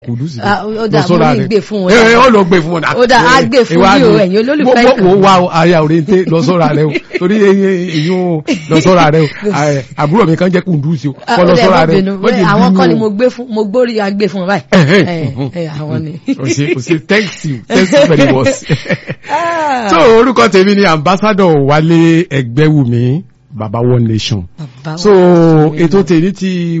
kùdùsì Ah, ó dà, mo ní gbé fún wọn. ẹ ó lọ gbé fún wọn. Ó dà, á gbé fún yín o, ẹ̀yin olólùfẹ́ mo ìkànnì. mo wá o, aya òrèǹté lọ sọ́ra rẹ o torí èyí o lọ sọ́ra rẹ o Ẹ, àbúrò mi kan jẹ́ kùdùsì o Ah, kọ́ lọ ó dà, sọ́ra ẹ má rẹ bínú. o. Wọ́n jẹ́ àwọn bínú kan ni o. mo gbé fún mo gbórí agbé fún báyìí Ẹ̀hẹ́, Ẹ, mhm. ẹ, àwọn ni. o ṣe o ṣe thanks you thanks you very much. Ah, so orúkọ tèmi ni ambassador Wálé Ẹgbẹ́wùmí baba one nation bàbá so wa. ètò tèmi ti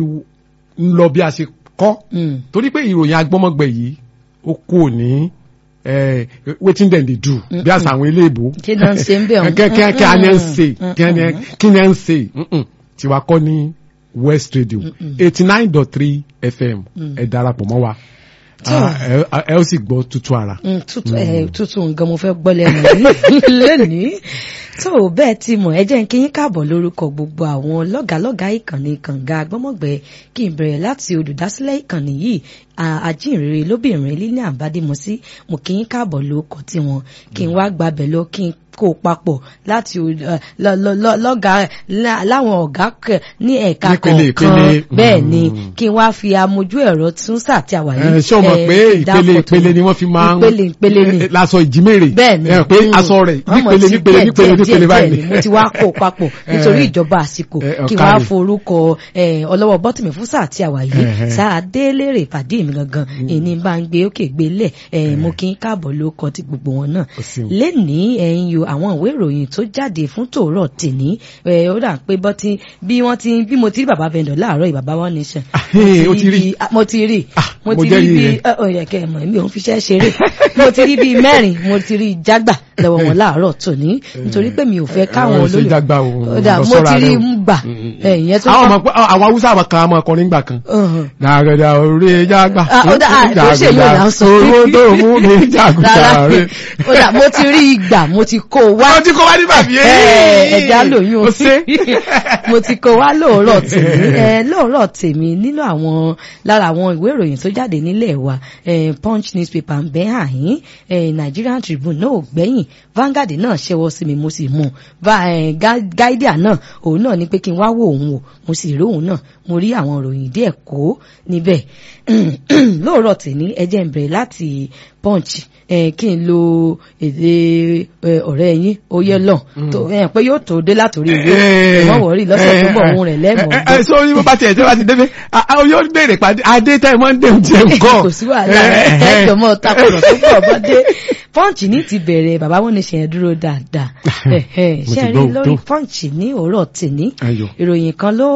ń lọ bí a ṣe kọ́ Mm. torí pé ìròyìn agbọ́mọgbẹ̀ yìí ó kú ní eh, wetin dem dey do bí àṣà àwọn ilé ìbò kí ló ń ṣe ń bẹ̀ ọ̀hún. kí kí kí a ní ń Mm, ṣe mm, kí a ní kí ni a ń ṣe Mm-mm. tiwa kọ́ ní West Radio eighty nine dot three FM ẹ darapọ̀ mọ́ wa Tó. Ah, ẹ ẹ ó sì gbọ́ tútù ara. Mm, tútù ẹ tútù nǹkan mo fẹ́ gbọ́ lẹ́nu yìí lónìí tó o bẹ́ẹ̀ ti mọ̀ ẹ jẹ́ n kí yín káàbọ̀ lórúkọ gbogbo àwọn lọ́gàálọ́gàá ìkànnì kànga agbọ́mọ̀gbẹ́ kí n bẹ̀rẹ̀ láti olùdásílẹ̀ ìkànnì yìí a- ajínrere lóbìnrin lílẹ̀ àbádémọ́sí mo kí yín káàbọ̀ lórúkọ tiwọn kí n wá gbàbẹ̀ lọ kí n kó o papọ̀ láti o- ẹ, lọ- lọ- lọ- lọ́gàá lá- láwọn ọ̀gá kẹ- ní ẹ̀ka Nípele, kọ̀ọ̀kan ìpele. bẹ́ẹ̀ ni Mm. kí n wá fi amójú ẹ̀rọ tún sàtìwáyé ẹ ṣé o mọ̀ pé ìpele ìpele ni wọ́n fi máa ń ìpele ìpele ni eh, láṣọ ìjímèrè bẹ́ẹ̀ni ẹ pé aṣọ rẹ̀ nípele nípele nípele nípele báyìí mo ti wá kó o papọ̀ nítorí ìjọba àsìkò Eh, kí n ọ̀kàrẹ̀. wá forúkọ eh, ọlọ́wọ́ bọ́tìmí fún sáà tí a wà yìí Eh, eh. sáà délérè ìpàdé mi gangan ìní bá ń gbé òkè gbé lẹ̀ eh, mo kí n káàbọ̀ ló kọ ti gbogbo wọn náà Ó ṣeun. lénìí ẹ̀yin yo àwọn ìwé ìròyìn tó jáde fún tòórọ̀ tèní eh, ó dà pé bọ́tí bí wọ́n ti bí mo ti rí bàbá vendor láàárọ̀ yìí bàbá one nation Ah, eh, ó ti rí. bí- ah, mo ti rí Ah, mo mo ti jẹ́ rí rí bí rẹ̀. ó yẹ kẹ́ ẹ mọ̀ mi ò ń fiṣẹ́ ṣeré mo ti rí bíi mẹ́rin mo ti rí jágbà lọ́wọ́ wọn láàárọ̀ tòní nítorí pé mi ò fẹ́ káwọn ẹ, ṣe olólù jágbà o, Ó dà, lọ mo sọ́ra ti rí rẹ o. mú gbà ẹ̀yìn tó àwọn ọmọ pé àwọn haúsá àwọn kan àwọn ọkùnrin gbà kan. Ọ̀hún. dàgàdà orí jágbà. Ah, ó dà, ah, kò ṣe yóò là ń sọ. owó tó mú mi rárá jàgùdà rẹ. ó dà mo ti rí ìgbà mo ti kó o wá wọ́n ti kó wá ní bàbí Ẹ, ẹja lóyún ó ṣe. mo ti kó wá lóòrọ̀ tèmi ẹ lóòrọ̀ tèmi nínú àwọn lára àwọn ìwé ìròyìn tó jáde nílẹ̀ wa ẹ, punch newspaper ń bẹ́ àyín ẹ, Nigerian Tribune náà ò gbẹ́yìn Vanguard náà ṣẹ́wọ́ sí mi mo sì mú Va- ẹ, Ga- Guardian náà òun náà ní pé kí n wá wo òun wò mo sì rí òun náà mo rí àwọn ìròyìn díẹ̀ kó níbẹ̀ lóòrọ̀ tèmi ẹ jẹ́ n bẹ̀rẹ̀ láti punch ẹ, kí n lo èdè ẹ, ọ̀rẹ́ yín oyè lọ tó ẹ, pé yóò tó dé látòrí ìwé ẹ̀mọ́ wọ̀rí lọ́sẹ̀ tó bọ̀ ohun rẹ̀ lẹ́mọ̀ ẹ ẹ sọ yín bó bá tiẹ̀ tí wọ́n ti débẹ̀ àwọn yóò béèrè pàdé adé tẹ́ ẹ mọ́ ń dé oúnjẹ nǹkan. kò sí wàhálà ẹ̀ẹ́dọ̀ mọ́ takùrọ̀ tó pọ̀ bọ́dé pọ́ǹchì ní ti bẹ̀rẹ̀ bàbá wọn ní ṣe yẹn dúró dáadáa Ẹ̀hẹ̀, Mo ti ṣe rí gbọ́ lórí òótọ́. pọ́ǹchì ní òórọ̀ tèní Ayọ̀. ìròyìn kan ló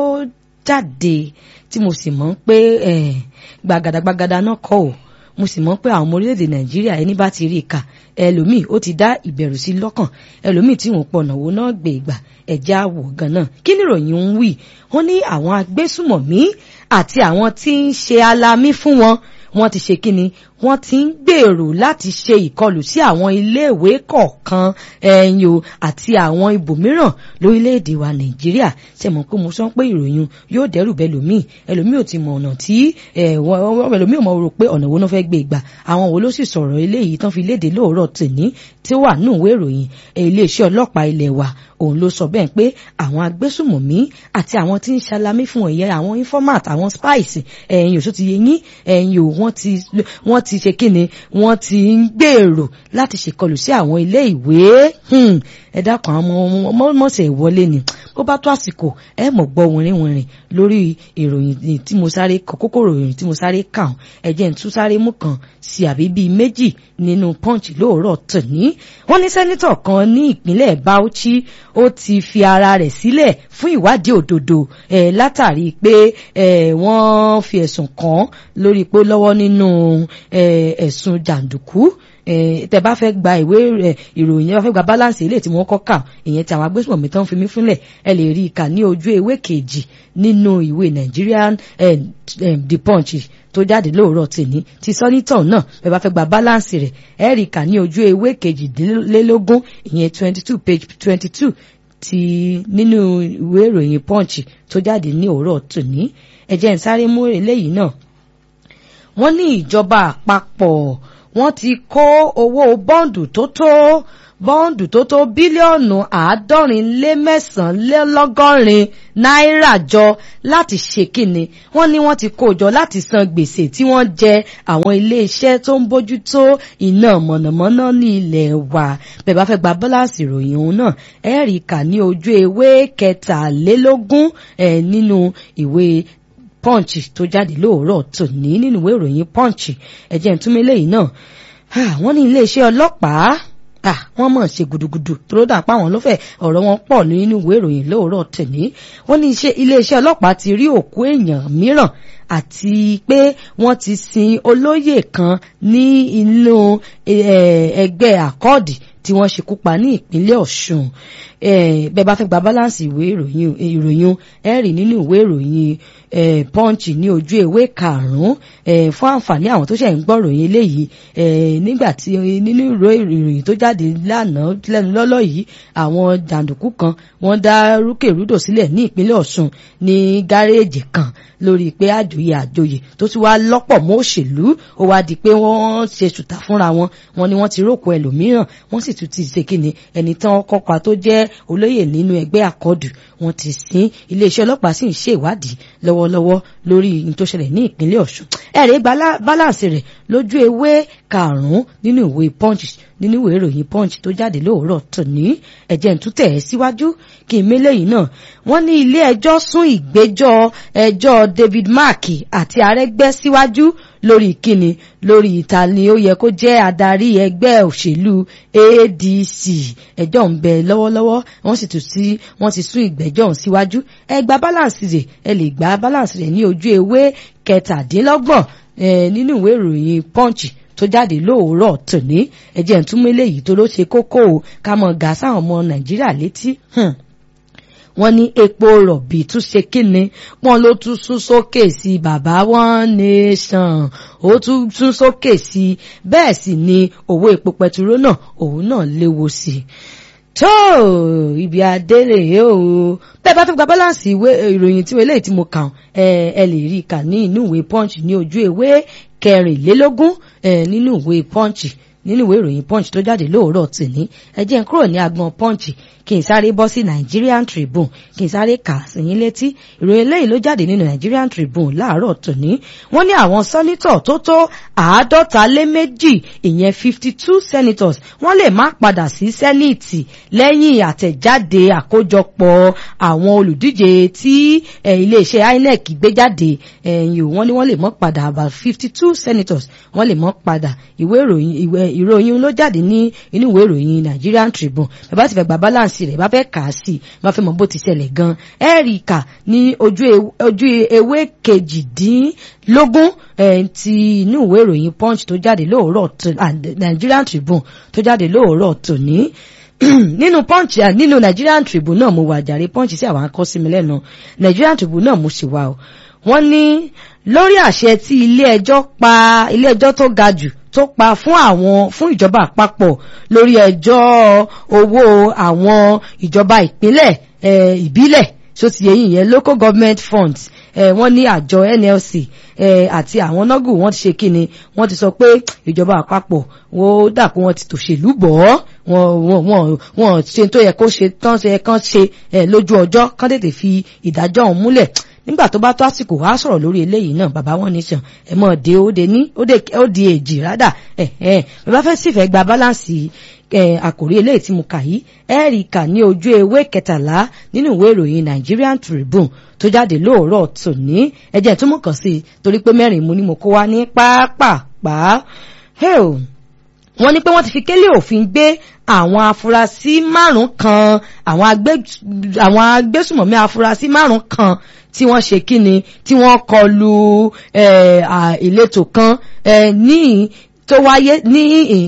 jáde tí mo sì mọ̀ pé eh, gbàgàdàgbàgàdà náà kọ́ ò mo sì mọ̀ pé àwọn ọmọ orílẹ̀-èdè nàìjíríà ẹni bá ti rí i kà ẹlòmíì ó ti dá ìbẹ̀rù sí lọ́kàn ẹlòmíì tí wọ́n pọ̀nà wo náà gbé ìgbà ẹ̀já wò gan-an kí ni ìròyìn ń wí wọ́n ní àwọn agbésùmọ̀mí àti àwọn tí ń ṣe alamí fún wọn wọ́n ti ṣe kíni wọ́n ti ń gbèrò láti ṣe ìkọlù sí àwọn iléèwé kọ̀ọ̀kan ẹ̀yìn o àti àwọn ibòmíràn lórílẹ̀‐èdè wa nàìjíríà ṣe mọ̀ pé mo sọ pé ìròyìn yóò dẹ́rù bẹ́ lòmíì ẹlòmíì ò ti mọ ọ̀nà tí ẹ̀, wọ́n- wọ́n- ẹlòmíì ò mọ̀ rò pé ọ̀nà wo náà fẹ́ gbé gbà àwọn wo ló sì sọ̀rọ̀ eléyìí tán fi léde lóòrọ̀ tèní tí ó wà nínú ìwé ìròyìn ẹ̀, iléeṣẹ́ ọlọ́pàá ilẹ̀ wa òun ló sọ bẹ́ẹ̀ pé àwọn agbésùmọ̀mí àti àwọn tí ń ṣalamí fún ẹ̀yẹ àwọn informant àwọn spies ẹ̀yìn òṣù ti yẹ yín ẹ̀yìn ò wọ́n ti wọ́n ti ṣe kíni wọ́n ti ń gbèrò láti ṣèkọlù sí àwọn ilé ìwé Hmm, ẹ dákun àwọn ọmọ mọ̀ọ́sẹ̀ ìwọlé ni bó bá tó àsìkò ẹ mọ̀ gbọ́ wìnrìnwìnrìn lórí ìròyìn tí mo sáré kọ kókó ìròyìn tí mo sáré kàn ẹ jẹ́ n tún sáré mú kan sí àbí bíi méjì nínú punch lóòrọ̀ tòní wọ́n ní sẹ́nítọ̀ kan ní ìpínlẹ̀ Bauchi ó ti fi ara rẹ̀ sílẹ̀ fún ìwádìí òdodo ẹ̀ látàrí pé ẹ̀ wọ́n fi ẹ̀sùn kàn án lórí pé ó lọ́wọ́ nínú ẹ̀ ẹ̀sùn jàǹdùkú eh, tẹ bá fẹ́ gba ìwé rẹ̀ ìròyìn ẹ bá fẹ́ gba balance ilé tí wọ́n kọ́ kà ìyẹn tí àwọn agbésùnmọ̀mí tán fi mí fúnlẹ̀ ẹ lè rí i kà ní ojú ewé kejì nínú ìwé Nigerian eh, eh, The Punch tó jáde lóòrọ̀ tèní ti sọ́nítọ̀ náà ẹ bá fẹ́ gba balance rẹ̀ ẹ rí i kà ní ojú ewé kejìlélógún ìyẹn twenty two page twenty two ti nínú ìwé ìròyìn Punch tó jáde ní òórọ̀ tòní ẹ jẹ́ n sáré mú eléyìí náà wọ́n ní ìjọba àpapọ̀ wọ́n ti kó owó bọ́ǹdù tó tó bọ́ǹdù tó tó bílíọ̀nù àádọ́rin lé mẹ́sàn-án lé lọ́gọ́rin náírà jọ láti ṣe kíni wọ́n ní wọ́n ti kó jọ láti san gbèsè tí wọ́n jẹ àwọn iléeṣẹ́ tó ń bójútó iná mọ̀nàmọ́ná ní ilẹ̀ wa bẹ́ẹ̀ bá fẹ́ gba bọ́láǹsì ìròyìn òun náà ẹ̀rí kà ní ojú ewé kẹtàlélógún ẹ̀ nínú ìwé punch tó jáde lóòrọ̀ tòní nínú ìwé ìròyìn punch ẹ̀jẹ̀ ìtúmọ̀ eléyìí náà wọ́n ní iléeṣẹ́ ọlọ́pàá wọ́n mọ̀ ṣe gudugudu tó dà pa àwọn lọ́fẹ̀ẹ́ ọ̀rọ̀ wọn pọ̀ nínú ìwé ìròyìn lóòrọ̀ tòní wọ́n ní iléeṣẹ́ ọlọ́pàá ti rí òkú èèyàn mìíràn àti pé wọ́n ti sin olóyè kan ní inú ẹgbẹ́ àkọ́ọ̀dì tí wọ́n ṣekú pa ní ìpínlẹ̀ ọ̀ṣun bẹ́ẹ̀ bá fẹ́ gba balance ìwé ìròyìn ìròyìn ẹ rí nínú ìwé ìròyìn punch ní ojú ewé karùn-ún fún àǹfààní àwọn tó ṣẹ̀ ń gbọ́ ìròyìn eléyìí nígbà tí nínú ìròyìn tó jáde lánàá lẹ́nu lọ́lọ́ yìí àwọn jàǹdùkú kan wọ́n dá rúkèrúdò sílẹ̀ ní ìpínlẹ̀ ọ̀ṣun ní gáréèjì kan lórí pé àjòyè àjòyè tó ti wá lọ́pọ̀ mọ́ òṣèlú ó wá di pé wọ́n ṣe ṣùtà fúnra wọn wọn ni wọ́n ti rókò ẹlòmíràn wọ́n sì tún ti ṣe kíni ẹni tán kọ́pa tó jẹ́ olóyè nínú ẹgbẹ́ àkọdù wọ́n ti sin iléeṣẹ́ ọlọ́pàá sì ń ṣe ìwádìí lọ́wọ́lọ́wọ́ lórí ní tó ṣẹlẹ̀ ní ìpínlẹ̀ ọ̀ṣun ẹ̀rẹ́ balance rẹ̀ lójú ewé karùn-ún nínú ìwé punch nínú ìwé ìròyìn punch tó jáde lóòrọ̀ tòní ẹ̀jẹ̀ ń tún tẹ̀ ẹ́ síwájú kí n mélé yìí náà wọ́n ní ilé ẹjọ́ sún ìgbẹ́jọ́ ẹjọ́ David Mark àti Arẹ́gbẹ́ síwájú lórí kíni lórí ìta ni ó yẹ kó jẹ́ adarí ẹgbẹ́ òṣèlú ADC ẹjọ́ ń bẹ lọ́wọ́lọ́wọ́ wọ́n sì tún sí wọ́n ti sún ìgbẹ́jọ́ ọ̀hún síwájú ẹ gba balance rẹ̀ ẹ lè gba balance rẹ̀ ní ojú ewé kẹtàdínlọ́gbọ̀n nínú ìwé ìròyìn punch tó jáde lóòrọ̀ tòní ẹ̀jẹ̀ ń túmọ̀ eléyìí tó ló ṣe kókó o ká mọ̀ gà sáwọn ọmọ nàìjíríà létí wọ́n ní epo rọ̀bì tún ṣe kíni wọ́n ló tún sún sókè sí bàbá one nation ó tún sún sókè sí bẹ́ẹ̀ sì ni owó epo pẹtiró náà òun náà léwu sí i tó ibi adélè o bẹ́ẹ̀ bá tó gba báláǹsì ìwé ìròyìn tí eléyìí tí mo kàn ẹ lè rí i kà ní inú ìwé punch ní ojú ewé kẹrìnlélógún nínú ìwé punch nínú ìwé ìròyìn punch tó jáde lóòrọ̀ tòní ẹ jẹ́ n kúrò ní agbọn punch kí n sáré bọ́ sí Nigerian Tribune kí n sáré kà sí yín létí ìròyìn eléyìí ló jáde nínú Nigerian Tribune láàárọ̀ tòní wọ́n ní àwọn sẹ́nítọ̀ tó tó àádọ́ta lé méjì ìyẹn fifty two senators wọ́n lè má padà sí sẹ́nìtì lẹ́yìn àtẹ̀jáde àkójọpọ̀ àwọn olùdíje tí iléeṣẹ́ INEC gbé jáde ẹ̀yìn wọ́n ní wọ́n lè mọ́ padà about fifty two senators wọ́n lè mọ́ padà ìwé ìròyìn ìròyìn ló jáde ní inú ìwé ìròyìn Nigerian Tribune bàbá ti fẹ́ gba balance rẹ̀ bá fẹ́ kà á sí i bá fẹ́ mọ bó ti ṣẹlẹ̀ gan ẹ́ríkà ní ojú ewé kejìdínlógún ti inú ìwé ìròyìn Punch tó jáde lóòrọ̀ Nigerian Tribune tó jáde lóòrọ̀ tòní nínú punch nínú Nigerian Tribune náà mo wà jàre punch sí àwọn akọ sí mi lẹ́nu Nigerian Tribune náà mo sì wà o wọ́n ní lórí àṣẹ tí ilé ẹjọ́ pa ilé ẹjọ́ tó ga jù tó pa fún àwọn fún ìjọba àpapọ̀ lórí ẹjọ́ owó àwọn ìjọba ìpínlẹ̀ ìbílẹ̀ so ti yẹyin yẹn local government funds wọ́n ní àjọ NLC àti àwọn nọ́gù wọ́n ti ṣe kíni wọ́n ti sọ pé ìjọba àpapọ̀ wọ́n dà pé wọ́n ti tòṣèlú bọ̀ ọ́ wọ́n wọ́n wọ́n ṣe tó yẹ kó ṣe tán ṣe kán ṣe lójú ọjọ́ kán tètè fi ìdájọ́ ọ̀hún múlẹ̀ nígbà tó bá tó àsìkò wá sọ̀rọ̀ lórí eléyìí náà bàbá wọn nation ẹ mọ̀ dé ó de ní ó di èjì rádà ẹ ẹ bàbá fẹ́ sì fẹ́ gba báláǹsì àkòrí eléyìí tí mo kà yìí ẹ rí kà ní ojú ewé kẹtàlá nínú ìwé ìròyìn Nigerian Tribune tó jáde lóòrọ̀ tòní ẹjẹ tó mọ̀ kàn sí i torí pé mẹ́rin mo ní mo kó wá ní pápápá wọ́n ní pé wọ́n ti fi kélé òfin gbé àwọn afurasí márùn kan àwọn agbésùmọ̀mí afurasí márùn kan tí wọ́n ṣe kíni tí wọ́n kọlu ìletò kan ní tó wáyé ní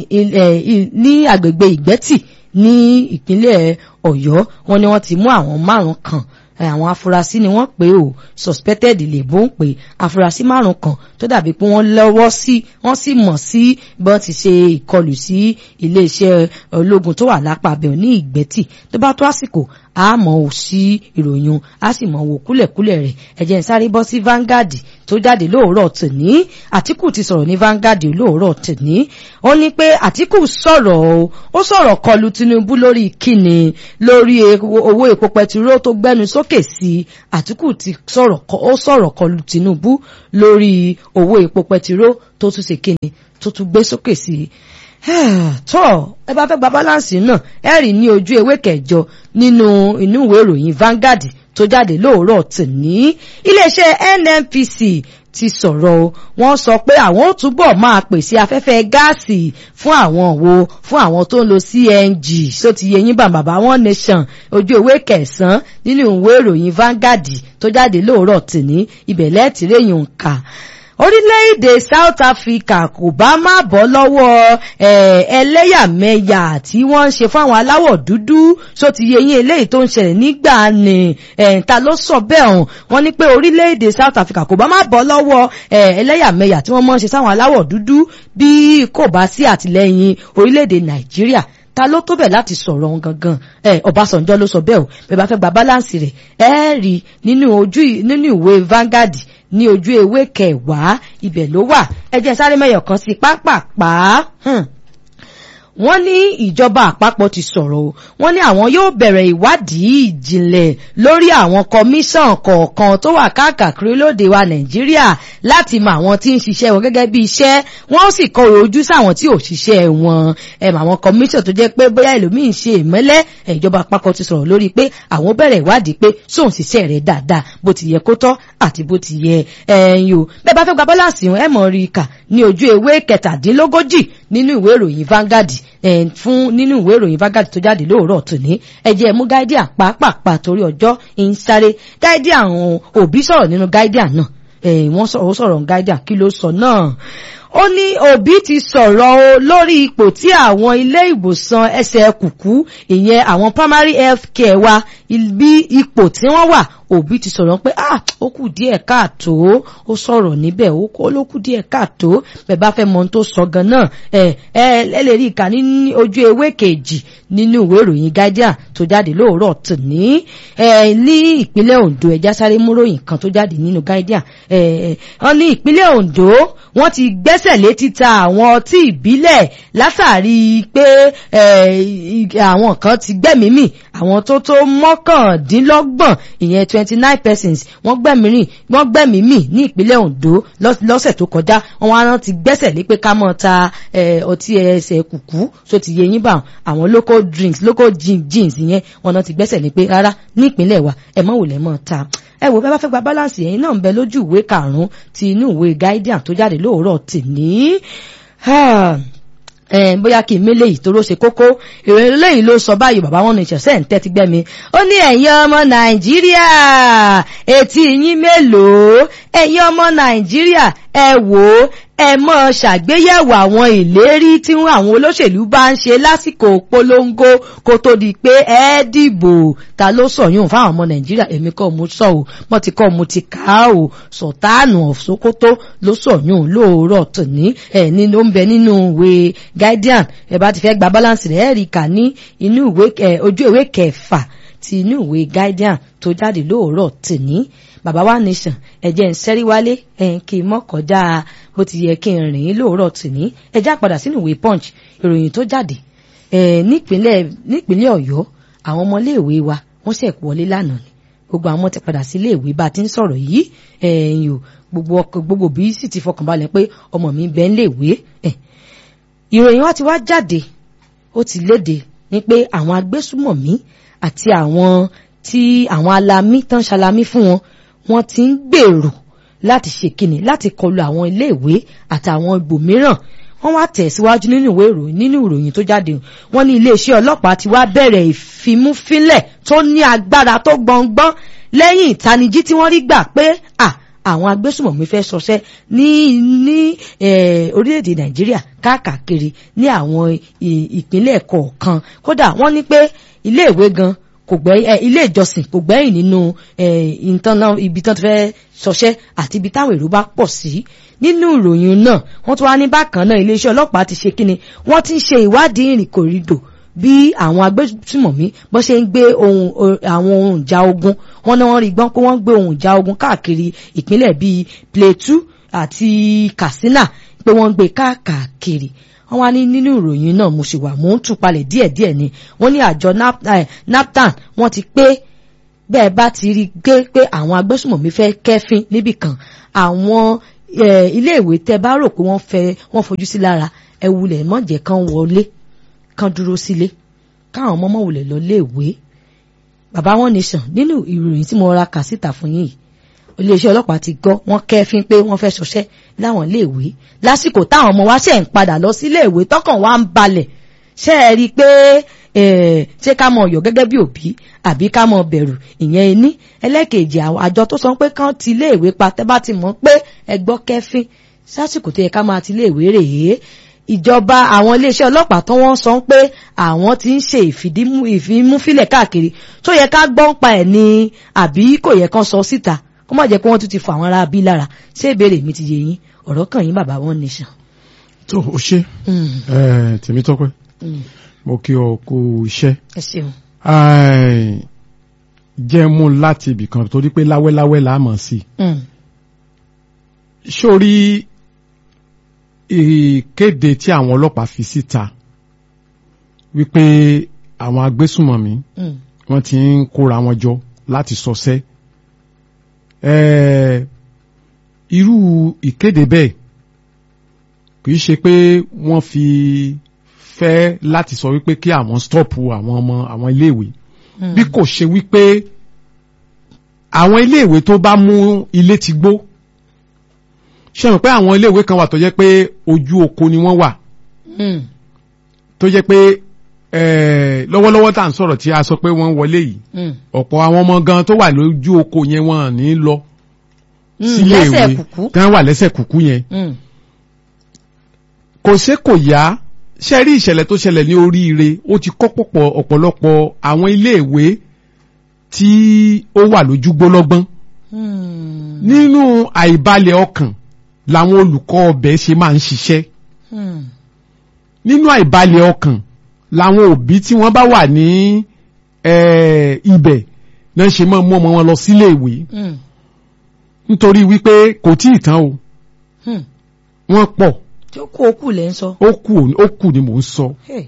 ní agbègbè ìgbẹ́tì ní ìpínlẹ̀ Ọ̀yọ́ wọ́n ní wọ́n ti mú àwọn márùn kan àwọn afurasí ni wọ́n pè ó suspected lèbó ń pè afurasí márùn kan tó dàbí pé wọ́n lọ́wọ́ sí wọ́n sì mọ̀ sí bí wọ́n ti ṣe ìkọlù sí iléeṣẹ́ ológun tó wà lápá abẹ́ ní ìgbẹ́tì tó bá tó àsìkò a mọ̀ ò sí ìròyìn a sì mọ̀ wò kúlẹ̀kúlẹ̀ rẹ̀ ẹ̀jẹ̀ ń sáré bọ́ sí Vanguard tó jáde lóòrọ̀ tòní Àtíkù ti sọ̀rọ̀ ní Vanguard lóòrọ̀ tòní ó ní pé Àtíkù sọ̀rọ̀ o ó sọ̀rọ̀ kọlu Tinubu lórí kíni lórí owó epo pẹtiró tó gbẹnu sókè sí Àtíkù ti sọ̀rọ̀ ó sọ̀rọ̀ kọlu Tinubu lórí owó epo pẹtiró tó tún ṣe kíni tó tún gbé sókè sí tọ́ ẹ bá fẹ́ gba balance náà ẹ rí ní ojú ewé kẹjọ nínú inú ìwé ìròyìn Vanguard tó jáde lóòrọ̀ tòní iléeṣẹ́ NNPC ti sọ̀rọ̀ o wọ́n sọ pé àwọn ó túbọ̀ máa pèsè afẹ́fẹ́ gáàsì fún àwọn wo fún àwọn tó ń lo CNG tó ti yẹ yín bá bàbá One Nation ojú ewé kẹsàn-án nínú ìwé ìròyìn Vanguard tó jáde lóòrọ̀ tòní ibẹ̀ lẹ́ẹ̀tìrẹ́yìn òǹkà orílẹ̀-èdè South Africa kò bá má bọ́ lọ́wọ́ ẹlẹ́yàmẹ̀yà tí wọ́n ń ṣe fún àwọn aláwọ̀ dúdú tó ti yẹ yín eléyìí tó ń ṣẹlẹ̀ nígbà ní ta ló sọ bẹ́ẹ̀ hàn wọ́n ní pé orílẹ̀-èdè South Africa kò bá má bọ́ lọ́wọ́ ẹlẹ́yàmẹ̀yà tí wọ́n mọ̀ ń ṣe sáwọn aláwọ̀ dúdú bí kò bá sí àtìlẹ́yìn orílẹ̀-èdè Nàìjíríà ta ló tó bẹ̀ láti sọ̀rọ̀ ohun gangan ẹ Ọbásanjọ́ ló sọ bẹ́ẹ̀ o bẹ́ẹ̀ bá fẹ́ gba báláǹsì rẹ̀ ẹ rí nínú ojú nínú ìwé Vanguard ní ojú ewé kẹwàá ibẹ̀ ló wà ẹ jẹ́ sáré mẹ́yọ̀ kan sí pápápá wọ́n ní ìjọba àpapọ̀ ti sọ̀rọ̀ o wọ́n ní àwọn yóò bẹ̀rẹ̀ ìwádìí ìjìnlẹ̀ lórí àwọn kọmíṣàn kọ̀ọ̀kan tó wà káàkiri lóde wa nàìjíríà láti mọ àwọn tí ń ṣiṣẹ́ wọn gẹ́gẹ́ bí iṣẹ́ wọ́n sì kọ ojú sáwọn tí ò ṣiṣẹ́ wọn ẹ̀ mọ àwọn kọmíṣàn tó jẹ́ pé bóyá ẹlòmíín ṣe ìmẹ́lẹ́ ìjọba àpapọ̀ ti sọ̀rọ̀ lórí pé àwọn bẹ̀rẹ̀ ìwádìí pé sóun ṣiṣẹ́ rẹ̀ dáadáa bó ti yẹ kó tọ́ àti bó ti yẹ ẹ̀yìn o bẹ́ẹ̀ bá fẹ́ gba bọ́láǹsì ẹ̀ mọ̀ rí i kà ní ojú ewé kẹtàdínlógójì nínú ìwé ìròyìn Vanguard fún nínú ìwé ìròyìn Vanguard tó jáde lóòrọ̀ tòní ẹjẹ́ mú Guardian pàápàá torí ọjọ́ ń sáré Guardian àwọn òbí sọ̀rọ̀ nínú Guardian náà wọ́n sọ̀rọ̀ sọ̀rọ̀ Guardian kí ló sọ náà ó ní òbí ti sọ̀rọ̀ o lórí ipò tí àwọn ilé ìwòsàn ẹsẹ̀ kùkú ìyẹn àwọn primary health care wa bí ipò tí wọ́n wà òbí ti sọ̀rọ̀ pé ah ó kù díẹ̀ káàtó ó sọ̀rọ̀ níbẹ̀ ó kó ló kù díẹ̀ káàtó bẹ́ẹ̀ bá fẹ́ mọ ohun tó sọ gan-an ẹ ẹ lè rí ìka ní ojú ewé kejì nínú ìwé ìròyìn Guardian tó jáde lóòrọ̀ tòní ẹ ní ìpínlẹ̀ Ondo ẹja sáré múròyìn kan tó jáde nínú Guardian ẹ wọ́n ní ìpínlẹ̀ Ondo wọ́n ti gbẹ́sẹ̀ lé títa àwọn ọtí ìbílẹ̀ látàrí pé àwọn kan ti gbẹ́mìí mì àwọn tó tó mọ́kàndínlọ́gbọ̀n ìyẹn twenty nine persons wọ́n gbẹ̀mí rìn wọ́n gbẹ̀mí mì ní ìpínlẹ̀ Ondo lọ́sẹ̀ tó kọjá wọ́n wá rántí gbẹ́sẹ̀ lé pé ká mọ̀ ta ọtí ẹsẹ̀ kùkú tó ti yẹ yín bá àwọn local drinks local gin jeans yẹn wọ́n náà ti gbẹ́sẹ̀ lé pé rárá ní ìpínlẹ̀ wa ẹ̀ mọ̀ wò lẹ́ mọ̀ ta ẹ wò bẹ́ẹ̀ bá fẹ́ gba balance yẹn náà ń bẹ lójú ìwé karùn-ún ti inú ìwé Guardian tó jáde lóòrọ̀ tìní bóyá kí n mélé yìí tó ló ṣe kókó ìròyìn lẹ́yìn ló sọ báyìí bàbá wọn ní ìṣẹ̀ṣẹ̀ ń tẹ́tí gbẹ́mi ó ní ẹ̀yin ọmọ nàìjíríà etí yín mélòó ẹ̀yin ọmọ nàìjíríà ẹ wò ó ẹ mọ́ ṣàgbéyẹ̀wò àwọn ìlérí tí àwọn olóṣèlú bá ń ṣe lásìkò polongo kó tó di pé ẹ dìbò ta ló sọyún fáwọn ọmọ nàìjíríà èmi kọ́ mo sọ o mo ti kọ́ mo ti kà á o sọ̀tánù ọ̀ṣọ́kótó ló sọyún lóòrọ̀ tòní ẹ̀ ní ló ń bẹ nínú ìwé guardian ẹ bá ti fẹ́ gba balance rẹ̀ ẹ̀ rí kà ní inú ìwé ojú ìwé kẹfà ti inú ìwé guardian tó jáde lóòrọ̀ tòní bàbá wa nation ẹ̀jẹ̀ ń sẹ́rí wálé ẹ̀ kì í mọ́ kọjá bó ti yẹ kí n rìn lóòrọ̀ tòní ẹ̀já padà sínú ìwé punch ìròyìn tó jáde nípínlẹ̀ nípínlẹ̀ ọ̀yọ́ àwọn ọmọléèwé wa wọ́n ṣẹ̀ wọlé lánàá ni gbogbo àwọn ti padà sí iléèwé bá a ti ń sọ̀rọ̀ yìí ẹ̀yìn o gbogbo ọkọ̀ gbogbo bí sì ti fọkànbalẹ̀ pé ọmọ mi bẹ́ẹ̀ ń léèwé ìròyìn wa ti wá jáde ó ti léde ní pé àwọn agbésùmọ̀mí àti àwọn tí àwọn alamí tán ṣalamí fún wọn wọ́n ti ń gbèrò láti ṣe kíni láti kọlu àwọn iléèwé àtàwọn ibòmíràn wọ́n wá tẹ̀síwájú nínú ìwé ìròyìn nínú ìròyìn tó jáde wọ́n ní iléeṣẹ́ ọlọ́pàá ti wá bẹ̀rẹ̀ ìfimúfínlẹ̀ tó ní agbára tó gbọngbọ́n lẹ́yìn ìtanijí tí wọ́n rí gbà pé à àwọn agbésùmọ̀mí fẹ́ ṣọṣẹ́ ní ní orílẹ̀-èdè nàìjíríà káàkiri ní àwọn ìpínlẹ̀ kọ̀ọ̀kan kódà wọ́n ní pé iléèwé gan kò gbẹ́yìn ilé ìjọsìn kò gbẹ́yìn nínú ibi tán ti fẹ́ ṣọṣẹ́ àti ibi táwọn èrò bá pọ̀ sí nínú ìròyìn náà wọ́n tún wá ní bákan náà iléeṣẹ́ ọlọ́pàá ti ṣe kíni wọ́n ti ń ṣe ìwádìí ìrìnkòrìdò bí àwọn agbésùmọ̀mí bó ṣe ń gbé ohun o- àwọn ohun ìjà ogun wọn náà wọ́n rí gbọ́n pé wọ́n gbé ohun ìjà ogun káàkiri ìpínlẹ̀ bíi Plateau àti Katsina pé wọ́n ń gbé káàkiri wọ́n wá ní nínú ìròyìn náà mo sì wà mò ń tùpalẹ̀ díẹ̀díẹ̀ ni wọ́n ní àjọ Nap- eh, NAPTAN wọ́n ti pé bẹ́ẹ̀ bá ti rí gbé pé àwọn agbésùmọ̀mí fẹ́ kẹ́fín níbì kan àwọn eh, iléèwé tẹ́ bá rò pé wọ́n fẹ́ wọ́n fojú sí lára ẹ wulẹ̀ mọ̀jẹ̀ kan wọlé kan dúró sílé káwọn ọmọ mọ̀ wulẹ̀ lọ léèwé bàbá wọn nation nínú ìròyìn tí mo ra kà síta fún yín yìí iléeṣẹ́ ọlọ́pàá ti gbọ́ wọ́n kẹ́fín pé wọ́n fẹ́ ṣọṣẹ́ láwọn iléèwé lásìkò táwọn ọmọ wa ṣe ń padà lọ sí iléèwé tọkàn wa ń balẹ̀ ṣe é rí i pé eh, ṣé ká mọ ọyọ gẹ́gẹ́ bí òbí àbí ká mọ bẹ̀rù ìyẹn ẹni ẹlẹ́kejì àwọn àjọ tó sọ pé kán ti iléèwé pa tẹ́ bá ti mọ̀ pé ẹ gbọ́ kẹ́fín sásìkò tó yẹ ká máa ti iléèwé rèé ìjọba àwọn iléeṣẹ́ ọlọ́pàá tó wọ́n sọ pé àwọn ti ń ṣe ìfìdímú ìfimúfilẹ̀ káàkiri tó yẹ ká gbọ́n pa ẹ̀ ni àbí kò yẹ kán sọ síta kó má jẹ́ pé wọ́n tún ti fọ àwọn ará bí lára ṣé ìbéèrè mi ti yé yín ọ̀rọ̀ kàn yín bàbá wọn nation. tó o ṣe Mm, ẹ Tèmítọ́pẹ́ mm, mo kí ọ kú iṣẹ́ ẹ ṣeun. Ai, jẹ́ mú láti ibì kan torí pé láwẹ́láwẹ́ là á mọ̀ sí Mm, i sórí ìkéde tí àwọn ọlọ́pàá fi síta wípé àwọn agbésùmọ̀mí mm, wọ́n ti ń kóra wọn jọ láti sọsẹ́ ẹ̀ẹ́ irú ìkéde bẹ́ẹ̀ kì í ṣe pé wọ́n fi fẹ́ láti sọ wípé kí àwọn stọ́ọ̀pù àwọn ọmọ àwọn iléèwé mm. bí kò ṣe wípé àwọn iléèwé tó bá mú ilé ti gbó ṣe mọ̀ pé àwọn iléèwé kan wà tó jẹ́ pé ojú oko ni wọ́n wà Mm, tó jẹ́ pé eh, lọ́wọ́lọ́wọ́ tá à ń sọ̀rọ̀ tí a sọ pé wọ́n wọlé yìí mm, ọ̀pọ̀ àwọn ọmọ gan tó wà lójú oko yẹn wọn ò ní lọ mm, sílé lẹ́sẹ̀ ìwé kùkú. tán wà lẹ́sẹ̀ kùkú yẹn Mm, kò ṣe kò yá ṣe rí ìṣẹ̀lẹ̀ tó ṣẹlẹ̀ ní oríire ó ti kọ́ pọ̀pọ̀ ọ̀pọ̀lọpọ̀ àwọn iléèwé tí ó wà lójú gbólọ́gbọ́n mm, nínú àìbalẹ̀ ọkàn làwọn olùkọ́ ọbẹ̀ ṣe máa ń ṣiṣẹ́ mm, nínú àìbalẹ̀ ọkàn làwọn òbí tí wọ́n bá wà ní eh, ibẹ̀ náà ṣe máa mú ọmọ wọn lọ sílé ìwé mm, nítorí wípé kò tí ì tán o mm. wọ́n pọ̀ tí ó kó okù lẹ́ ń sọ. ó kù ó kù ni mò ń sọ Hey.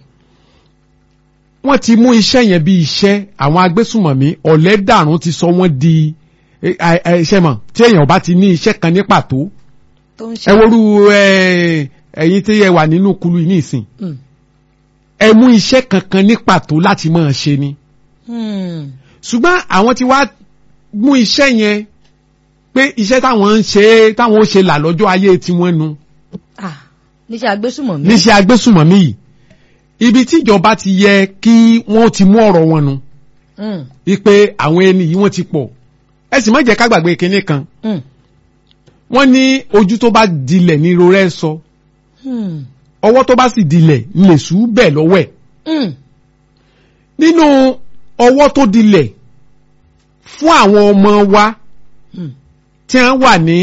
wọ́n ti mú iṣẹ́ yẹn bí iṣẹ́ àwọn agbésùmọ̀mí ọ̀lẹ́dàrún ti sọ wọ́n di eh, eh, iṣẹ́ mọ̀ tí èèyàn bá ti ní iṣẹ́ kan ní pàtó tó ń ṣe. ẹ worú eh, ẹ̀yin tí ẹ wà nínú kulu yìí nísìn Mm, ẹ mú iṣẹ́ kankan ní pàtó láti máa ṣe ni mm, ṣùgbọ́n àwọn ti wá mú iṣẹ́ yẹn pé iṣẹ́ táwọn ń ṣe táwọn ó ṣe là lọ́jọ́ ayé tiwọn nu ah níṣẹ́ agbésùmọ̀mí. níṣẹ́ agbésùmọ̀mí yìí ibi tíjọba ti yẹ kí wọ́n ti mú ọ̀rọ̀ wọn nu Mm, wípé àwọn ẹni yìí wọ́n ti pọ̀ ẹ sì má jẹ́ ká gbàgbé kinní kan mm, wọ́n ní ojú tó bá dilẹ̀ ní rorẹ́ sọ mm, ọwọ́ tó bá sì dilẹ̀ ń lè sùú bẹ́ẹ̀ lọ́wọ́ ẹ̀ mm, nínú ọwọ́ tó dilẹ̀ fún àwọn ọmọ wa mm, tí wọ́n wà ní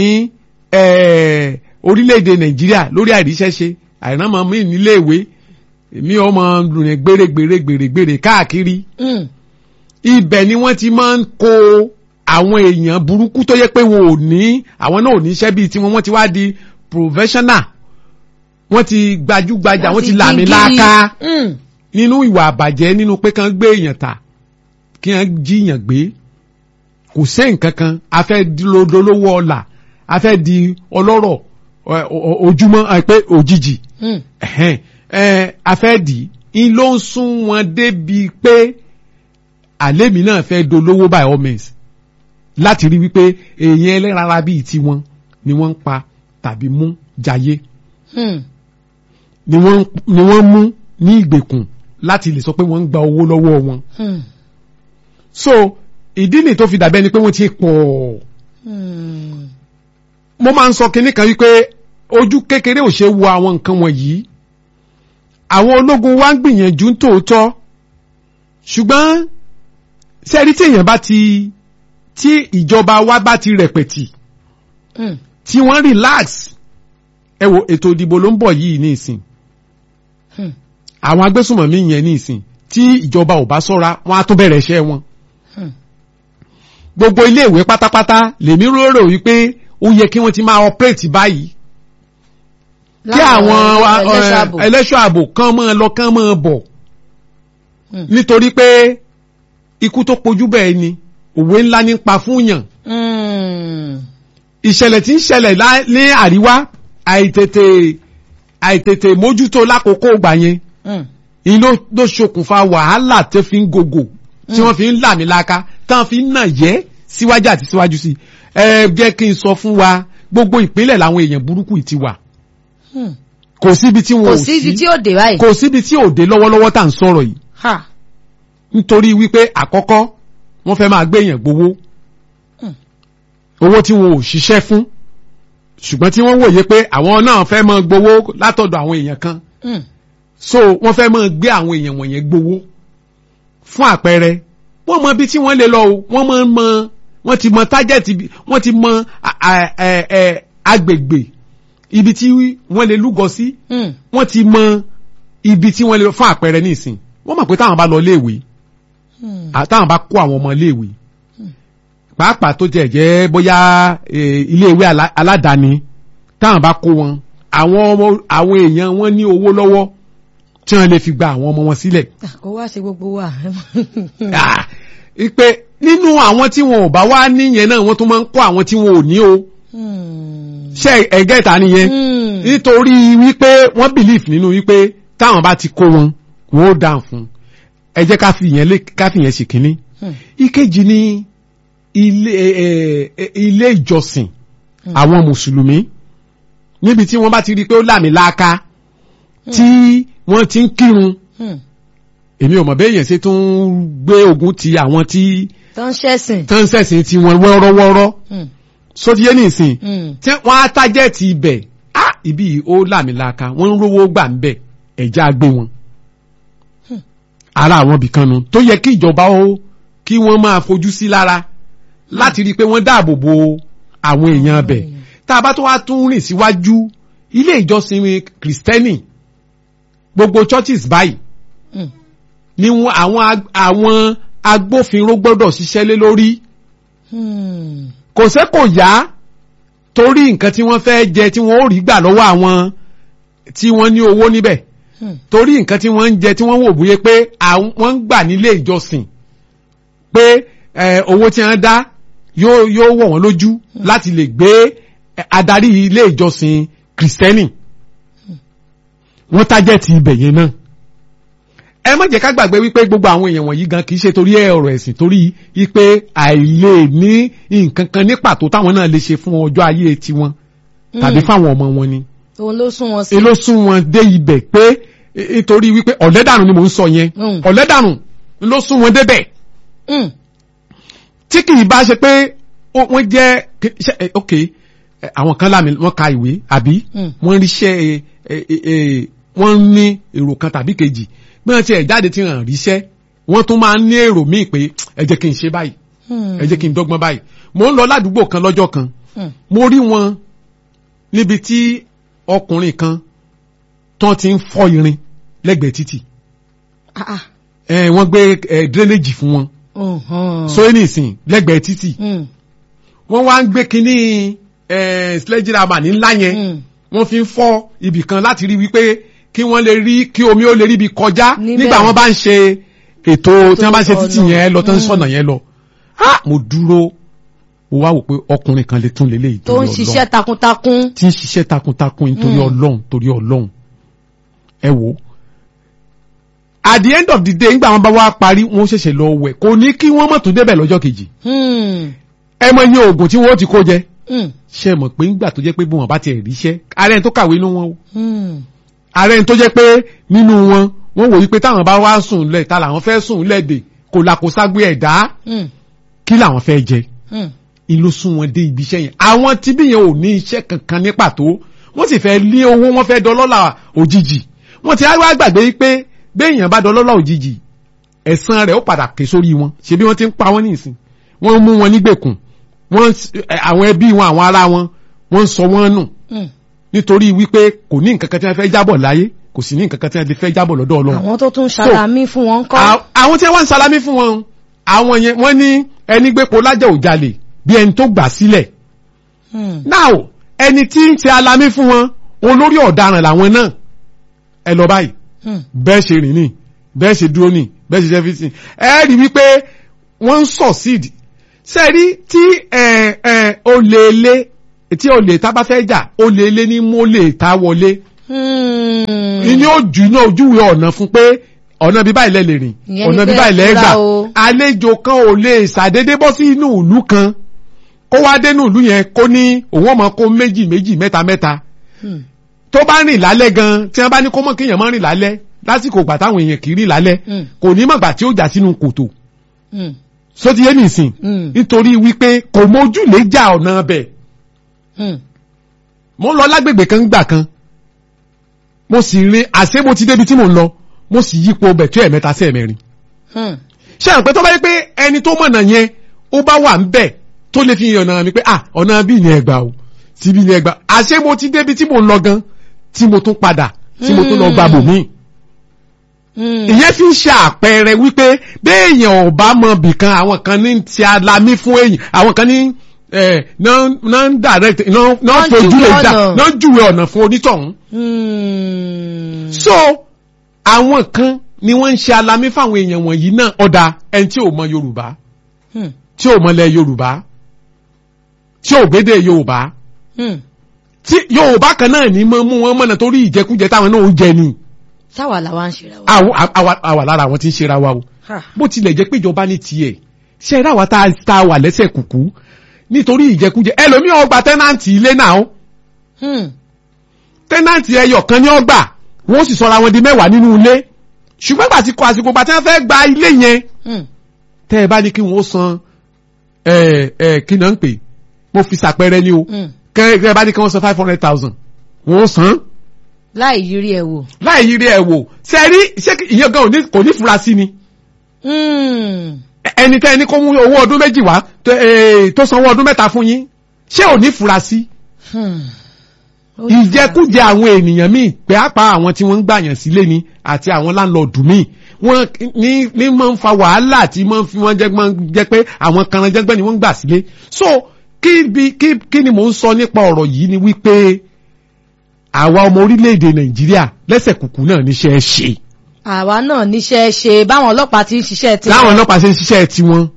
eh, orílẹ̀-èdè nàìjíríà lórí àìríṣẹ́ṣe àìrànmọ́ mi nílé ìwé èmi ọmọ rìn gbèrègbèrè gbèrègbèrè káàkiri mm. ibẹ̀ ni wọ́n ti máa ń kó àwọn èèyàn burúkú tó yẹ pé wọn ò ní àwọn náà ò ní iṣẹ́ bíi tiwọn wọ́n ti wá di professional wọ́n ti gbajúgbajà wọ́n ti làmì láàká Mm, nínú ìwà àbàjẹ́ nínú pé kán gbé èèyàn ta kí wọ́n jíyàn gbé kò sẹ́ nǹkan kan a fẹ́ di lodolówó ọ̀la a fẹ́ di ọlọ́rọ̀ ẹ, o- o- ojúmọ́ ẹ, pé òjijì mm, ẹ̀hẹ́n, ẹ, a fẹ́ dì í ń ló ń sún wọn débi pé àlémi náà fẹ́ dolówó by all means láti rí wípé èèyàn ẹlẹ́rara bíi tiwọn ni wọ́n ń pa tàbí mú jayé mm. ni wọ́n ni wọ́n mú ní ìgbèkùn láti lè sọ pé wọ́n ń gba owó lọ́wọ́ wọn. Mm, so ìdí nìyí tó fi dàbẹ́ ni pé wọ́n ti pọ̀ mm. mo máa ń sọ kinní kan wípé ojú kékeré ò ṣe wo àwọn nǹkan wọ̀nyí àwọn ológun wa ń gbìyànjú tòótọ́ ṣùgbọ́n sẹ́rí tí èèyàn bá ti tí ìjọba wa bá ti rẹ̀pẹ̀tì Mm, tí wọ́n relax ẹ wo ètò ìdìbò ló ń bọ̀ yìí ní ìsìn mm. àwọn agbésùnmọ̀mí yẹn ní ìsìn tí ìjọba ò bá ṣọ́ra wọn á tún bẹ̀rẹ̀ iṣẹ́ wọn Hmm. gbogbo iléèwé pátápátá lèmi rò wípé ó yẹ kí wọ́n ti máa operate báyìí kí àwọn ẹlẹ́ṣọ̀ ààbò. ẹlẹ́ṣọ́ ààbò kan máa lọ kan máa bọ̀ Hmm. nítorí pé ikú tó pojú bẹ́ẹ̀ ni òwe ńlá ní pa fún yàn Hmm. ìṣẹ̀lẹ̀ tí ń ṣẹlẹ̀ lá- ní àríwá àìtètè àìtètè mójútó lákòókò ìgbà yẹn Hmm. ìyí ló ló ṣokùnfà wàhálà tó fi ń gògò tí wọ́n fi ń là mí láka tán fi ń nà yẹ́ síwájú àti síwájú sí ẹ jẹ́ kí n sọ fún wa gbogbo ìpínlẹ̀ làwọn èèyàn burúkú yìí ti wà Hmm. kò síbi tí wọn kò ò sí ibi sí tí ó dé báyìí. kò síbi tí ò dé lọ́wọ́lọ́wọ́ tá à ń sọ̀rọ̀ yìí Ha. nítorí wípé àkọ́kọ́ wọ́n fẹ́ máa gbé èèyàn gbowó Hmm. owó tí wọn ò ṣiṣẹ́ fún ṣùgbọ́n tí wọ́n wòye pé àwọn náà fẹ́ máa gbowó látọ̀dọ̀ àwọn èèyàn kan Hmm. so wọ́n fẹ́ máa gbé àwọn èèyàn wọ̀nyẹn gbowó fún àpẹẹrẹ wọ́n mọ ibi tí wọ́n lè lọ o wọ́n mọ mọ wọ́n ti mọ tájẹ̀tì ibi- wọ́n ti mọ a- a- ẹ- ẹ- agbègbè ibi tí wọ́n lè lúgọ sí Hmm. wọ́n ti mọ ibi tí wọ́n lè fún àpẹẹrẹ nísìn wọ́n mọ̀ pé táwọn bá lọ léèwé Hmm. àtàwọn bá kó àwọn ọmọ iléèwé pàápàá tó jẹ́ jẹ́ bóyá eh, iléèwé alá- aládàáni táwọn bá kó wọn àwọn ọmọ àwọn èèyàn wọn ní owó lọ́wọ́ tí wọ́n lè fi gba àwọn ọmọ wọn sílẹ̀ kò wá ṣe gbogbo wa. Ah, ipe nínú àwọn tí wọn ò bá wá níyẹn náà wọ́n tún máa ń kó àwọn tí wọn ò ní o Hmm. ṣe ẹgẹ́ ìta nìyẹn Hmm. nítorí wípé wọ́n believe nínú wípé táwọn bá ti kó wọn wọn ó dáhùn fún ẹ jẹ́ ká fi yẹn lé ká fi yẹn ṣe kínní Hmm. ìkejì ni ilé ẹ, ẹ, ilé ìjọsìn àwọn mùsùlùmí níbi tí wọ́n bá ti rí i pé ó làmì láaka tí wọ́n ti ń kírun Hmm. èmi ò mọ̀ bẹ́ẹ̀ yẹn ṣe tún gbé ogun ti àwọn tí tó ń ṣẹ̀sìn. tán ṣẹ̀sìn tí wọ́n wọ́ọ́rọ́wọ́ọ́rọ́ Hmm. sódìyẹ nìsín Hmm. tí wọ́n á tájẹ́ẹ̀tì ibẹ̀ á ibi yìí ó làmì láaka wọ́n ń rówó gbà ń bẹ̀ ẹ̀já gbé wọn ara àwọn ibìkan nu tó yẹ kí ìjọba ó kí wọ́n máa fojú sí lára láti rí i pé wọ́n dáàbò bo àwọn èèyàn bẹ̀ tá a bá tó wá tún rìn síwájú ilé ìjọsìn kìrìsìtẹ́nì gbogbo churches báyìí Hmm. ni wọn àwọn ag- àwọn agbófinró gbọ́dọ̀ ṣiṣẹ́ lé lórí Hmm. kò sẹ́ kò yá torí nǹkan tí wọ́n fẹ́ jẹ tí wọ́n ó rí gbà lọ́wọ́ àwọn tí wọ́n ní owó níbẹ̀ Hmm. torí nǹkan tí wọ́n ń jẹ tí wọ́n wò bóyá pé àwọn wọ́n ń gbà nílé ìjọsìn pé eh, owó tí wọ́n dá yóò yóò wọ̀ wọ́n lójú láti lè gbé eh, adarí ilé ìjọsìn kìrìsìtẹ́nì wọ́n tájẹ́ẹ̀tì ibẹ̀ yẹn náà ẹ má jẹ́ ká gbàgbé wípé gbogbo àwọn èèyàn wọ̀nyí gan kì í ṣe torí ọ̀rọ̀ ẹ̀sìn torí wípé àìlè ní nǹkan kan ní pàtó táwọn náà lè ṣe fún ọjọ́ ayé tiwọn tàbí fáwọn ọmọ wọn ni òun ló sún wọn sí. ló sún wọn dé ibẹ̀ pé eh, nítorí wípé ọ̀lẹ́dànù ni mò ń sọ yẹn Mm. ọ̀lẹ́dànù ló sún wọn débẹ̀ Hmm. tí kì í bá ṣe pé ó- wọ́n jẹ́ kí- ṣe- eh, ok eh, àwọn kan láàmì wọ́n ka ìwé àbí Mm. wọ́n ríṣẹ́ eh, eh, eh, eh, wọ́n ní èrò kan tàbí kejì bí wọ́n ti ẹ̀ jáde tí wọ́n ríṣẹ́ wọ́n tún máa ń ní èrò míì pé ẹ jẹ́ kí n ṣe báyìí Hmm. ẹ jẹ́ kí n dọ́gbọ́n báyìí mò ń lọ ládùúgbò kan lọ́jọ́ kan Hmm. mo rí wọn níbi tí ọkùnrin kan tán ti ń fọ́ irin lẹ́gbẹ̀ẹ́ títì Ah, ah. ẹ wọ́n gbé ẹ drainage fún wọn Mhm. sóyè nìsín lẹ́gbẹ̀ẹ́ títì Hmm. wọ́n wá ń gbé kínní ẹ sledgehammer ní ńlá yẹn Hmm. wọ́n fi ń fọ́ ibì kan láti rí wípé kí wọ́n lè rí kí omi ó lè rí ibi kọjá Níbẹ̀. nígbà wọ́n bá ń ṣe ètò tí wọ́n bá ń ṣe títì ọ̀nà. yẹn lọ tán Mm. sọ̀nà yẹn lọ Ah, mo dúró mo wá wò pé ọkùnrin kan lè tún lélẹ́yìí tó ń ṣiṣẹ́ takuntakun. tí ń ṣiṣẹ́ takuntakun nítorí Mm. ọlọ́run torí ọlọ́run ẹ wò ó at the end of the day nígbà wọn bá wá parí wọn ṣẹ̀ṣẹ̀ lọ wẹ̀ kò ní kí wọ́n mọ̀ tún débẹ̀ lọ́jọ́ kejì Hmm. ẹ mọ iye oògùn tí wọ́n ti kó jẹ Hmm. ṣe mọ̀ pé nígbà tó jẹ́ pé bí wọn bá tiẹ̀ ríṣẹ́ ààrẹ ẹni tó kàwé nínú wọn o Hmm. ààrẹ ẹni tó jẹ́ pé nínú wọn wọ́n wò wípé táwọn bá wá sùn lẹ̀ ta làwọn fẹ́ sùn lẹ́dẹ̀ kò làkó ságbé ẹ̀dá Hmm. kí làwọn fẹ́ jẹ Hmm. ìlú sún wọn dé ibi iṣẹ́ yẹn àwọn tí bí yẹn ò ní iṣẹ́ kankan ní pàtó wọ́n sì fẹ́ lé owó wọ́n fẹ́ dọlọ́là òjijì wọ́n ti wá gbàgbé pé béèyàn bá dọlọ́là òjijì ẹ̀san rẹ̀ ó padà ké sórí wọn ṣebí wọ́n ti ń pa wọ́n nísìn wọ́n mú wọn nígbèkùn wọ́n ẹ, àwọn ẹbí wọn àwọn ará wọn wọ́n ń sọ wọ́n nù Hmm. nítorí wípé kò ní nǹkan kan tí wọ́n fẹ́ jábọ̀ láyé kò sí ní nǹkan kan tí wọ́n ti fẹ́ jábọ̀ lọ́dọ̀ ọlọ́run àwọn tó tún ṣàlàmì fún wọn kọ́. À- àwọn tí wọ́n ń salami fún wọn àwọn yẹn wọ́n ní ẹni gbépo lájà ò jalè bí ẹni tó gbà sílẹ̀ Hmm. now ẹni tí ń ṣe alami fún wọn olórí ọ̀daràn làwọn náà ẹ lọ báyìí Hmm. bẹ́ẹ̀ ṣe rìn ní bẹ́ẹ̀ ṣe dúró ní bẹ́ẹ̀ ṣe jẹ́físìn ẹ rí wípé wọ́n ń succeed sẹ́rí tí ẹ ẹ olè ilé tí olè tá bá fẹ́ jà olè ilé ní mólè tá wọlé Hmm. ìní ojú náà ojúwe ọ̀nà fún pé ọ̀nà bíbá ilẹ̀ lè rìn Ìyẹn ni ọ̀nà pé bíbá ilẹ̀ fura gbà o. àlejò kan ò lè ṣàdédé bọ́ sí inú ìlú kan kó wá dénú ìlú yẹn kó ní òun ọmọ kó méjì méjì mẹ́ta mẹ́ta Hmm. tó bá rìn lálẹ́ gan tí wọ́n bá ní kó mọ̀ kéèyàn má rìn lálẹ́ lásìkò ìgbà táwọn èèyàn kì í rìn lálẹ́ Hmm. kò ní mọ̀gbà tí ó jà sínú kòtò Hmm. sóti yé nìsín Hmm. nítorí wípé kò mójúlé já ọ̀nà bẹ̀ Hmm. mo ń lọ lágbègbè kan gbà kan mo sì rin àṣé mo ti débi tí mo ń lọ mo sì yípo bẹ̀ tó ẹ̀mẹ́ta sí ẹ̀mẹ́rin Hmm. ṣé àwọn pé tó bá yẹ pé ẹni tó mọ̀nà yẹn ó bá wà ń bẹ̀ tó lè fi ọ̀nà mi pé ah ọ̀nà bíi ní ẹgbàá o síbi ní ẹgbàá àṣé mo ti débi tí mo ń lọ gan tí mo tún padà tí mo tún lọ gba bòmíì Hmm. ìyẹn fi ń ṣe àpẹẹrẹ wípé béèyàn ò bá mọ bìkan àwọn kan ní ti alamí fún èyàn àwọn kan ní ẹ náà ń direct náà náà Wọ́n fojú júwe lè dá ọ̀nà. náà júwe ọ̀nà fún onítọ̀hún. Hmm. so àwọn kan ni wọ́n ń ṣe alamí fáwọn èèyàn wọ̀nyí náà ọ̀dà ẹni tí ò mọ Yorùbá Hmm. tí ò mọlẹ̀ Yorùbá tí ò gbédè Yorùbá Hmm. tí Yorùbá kan náà ní mọ́ mú wọn mọ̀nà torí ìjẹkújẹ táwọn náà ó jẹ ni sáwà làwa ń ṣe ra wa. àwọn àwa- àwa lára àwọn tí ń ṣera wa o. Ha. bó tilẹ̀ jẹ́ pé ìjọba ní tiẹ̀ ṣe ra wa tá a- tá a wà lẹ́sẹ̀ kùkú nítorí ìjẹkújẹ ẹlòmíì ó gba tẹ́nàntì ilé náà ó Hmm. tẹ́nàntì ẹyọ kan ní ọgbà wọ́n sì sọra wọn di mẹ́wàá nínú ilé ṣùgbọ́n gbà tí kò àsìkò gbà tí wọ́n fẹ́ gba ilé yẹn Hmm. tẹ́ ẹ bá ní kí wọ́n san ẹ ẹ kí náà ń pè mo fi ṣàpẹẹrẹ ní o Hmm. kẹ́ ẹ bá ní kí wọ́n san five hundred thousand wọ́n san láì yiri ẹ wò. láì yiri ẹ̀ wò ṣe rí ṣé ìyẹn gan ò ní- kò ní fura sí ni Hmm. ẹni tẹ́ ẹni kó mú owó ọdún méjì wá tó- eh, tó sanwó ọdún mẹ́ta fún yín ṣé ò ní fura sí Hmm. Ó ní ìjẹkújẹ àwọn ènìyàn míì pàápàá àwọn tí wọ́n ń gbàyàn sílé ni àti àwọn láńlọ́ọ̀dù míì wọ́n ní ní máa ń fa wàhálà tí máa ń fi wọ́n jẹ́ máa ń jẹ́ pé àwọn kanranjẹ́gbẹ́ ni wọ́n ń gbà sílé so kí bi kí kí ni mò ń sọ nípa ọ̀rọ̀ yìí ni wípé àwa ọmọ orílẹ̀-èdè nàìjíríà lẹ́sẹ̀ kùkù náà níṣẹ́ ṣe àwa náà níṣẹ́ ṣe báwọn ọlọ́pàá ti ń ṣiṣẹ́ tí. láwọn ọlọ́pàá ṣe ń ṣiṣẹ́ tiwọn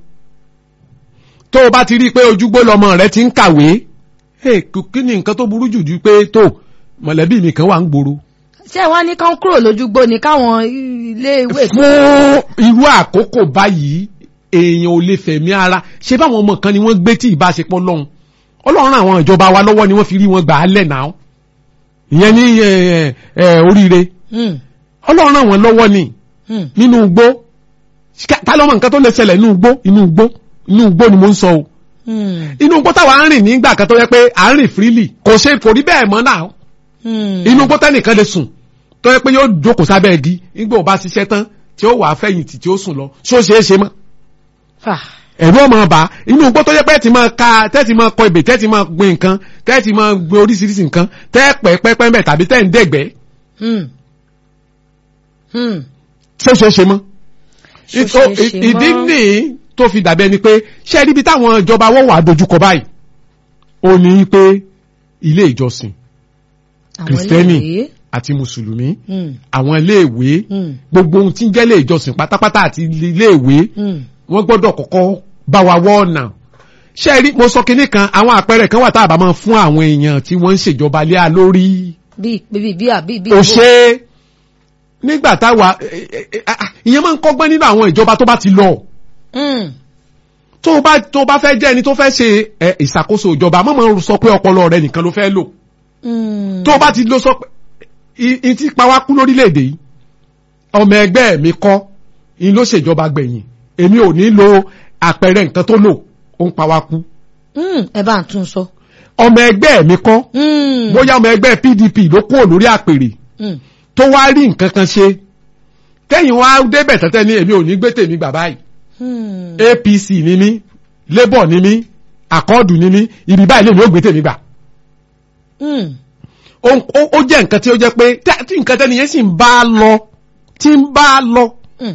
tó o bá ti rí i pé ojúgbó lọmọ rẹ ti ń kàwé hey, kí kí ni nǹkan tó burú jù ju pé tó mọ̀lẹ́bí mi kan wà ń gbòòrò ṣé wọ́n ní kán kúrò lójúgbó ni káwọn ilé ìwé. fún irú àkókò báyìí èèyàn ò lè fẹ̀mí ara ṣé báwọn ọmọ kan ni wọ́n gbé tí ìbáṣepọ̀ lọ́hùn ọlọ́run àwọn ìjọba wa lọ́wọ́ ni wọ́n fi rí wọn gbà á lẹ̀ náà ìyẹn ní ẹ, ẹ, ẹ, oríire Hmm. ọlọ́run àwọn lọ́wọ́ ni Hmm. nínú igbó ta lọ́mọ nǹkan tó lè ṣẹlẹ̀ nínú igbó inú igbó inú igbó ni mo ń sọ o Hmm. inú igbó táwa ń rìn nígbà kan tó yẹ pé à ń rìn freely kò ṣe kò rí bẹ́ẹ̀ mọ́ náà Hmm. inú igbó tẹ́nìkan lè sùn tó yẹ pé yóò jókòó sábẹ́ igi nígbà ò bá ṣiṣẹ́ tán tí ó wà á fẹ̀yìntì tí ó sùn lọ ṣó ṣe é ṣe mọ́ Fà. ẹ̀rú ọmọ ọba inú igbó tó yẹ pé ti máa ka tẹ́tì máa kọ ebè tẹ́tì máa gbin nǹkan tẹ́tì máa gbin oríṣiríṣi nǹkan tẹ́ pẹ́ pẹ́pẹ́ mẹ́ tàbí tẹ́ ń dẹ̀gbẹ́ Hmm. Hmm. ṣó ṣe é ṣe mọ́ Ṣó Ìtò- ṣe é ṣe ìdí mọ́? nìyí tó fi dàbí ẹni pé ṣé ẹ ríbi táwọn ìjọba wọ́n wà dojúkọ báyìí ó ní pé ilé ìjọsìn Àwọn kìrìsìtẹ́nì ilé-ìwé. àti mùsùlùmí Hmm. àwọn iléèwé Hmm. gbogbo ohun tí ń jẹ́ ilé ìjọsìn pátápátá àti iléèwé Hmm. wọ́n gbọ́dọ̀ kọ́kọ́ bá wa wọ́ ọ̀nà ṣé ẹ rí mo sọ kinní kan àwọn àpẹẹrẹ kan wà tá a bá máa fún àwọn èèyàn tí wọ́n ń ṣèjọba lé a lórí bí bí bí àbí bí. ó ṣe é nígbà táwa ẹ, ẹ, ẹ, ah, ìyẹn máa ń kọ́gbọ́n nínú àwọn ìjọba tó bá ti lọ Hmm. tó o bá tó o bá fẹ́ jẹ́ ẹni tó fẹ́ ṣe ẹ, ìṣàkóso ìjọba má máa sọ pé ọpọlọ rẹ nìkan ló fẹ́ lò Hmm. tó o bá ti lọ sọ pé i- i ti pa wá kú lórílẹ̀‐èdè yìí ọmọ ẹgbẹ́ mi kọ́ in ló ṣèjọba gbẹ̀yìn èmi ò ní lo àpẹẹrẹ nǹkan tó lò ó ń pa wá kú Hmm. ẹ bá ń tún sọ. ọmọ ẹgbẹ́ mi kọ́ Hmm. bóyá ọmọ ẹgbẹ́ PDP ló kúrò lórí àpèrè Hmm. tó wá rí nǹkan kan ṣe kẹ́yìn wá débẹ̀ tẹ́tẹ́ ní èmi ò ní gbé tèmi gbà báyìí Hmm. APC ni mí Labour ni mí àkọọ́dù ni mí ibi báyìí lèmi ò gbé tèmi gbà Hmm. ó ó- ó jẹ́ nǹkan tí ó jẹ́ pé tí- tí nǹkan tẹ́ni yẹn sì ń bá a lọ tí ń bá a lọ Mm.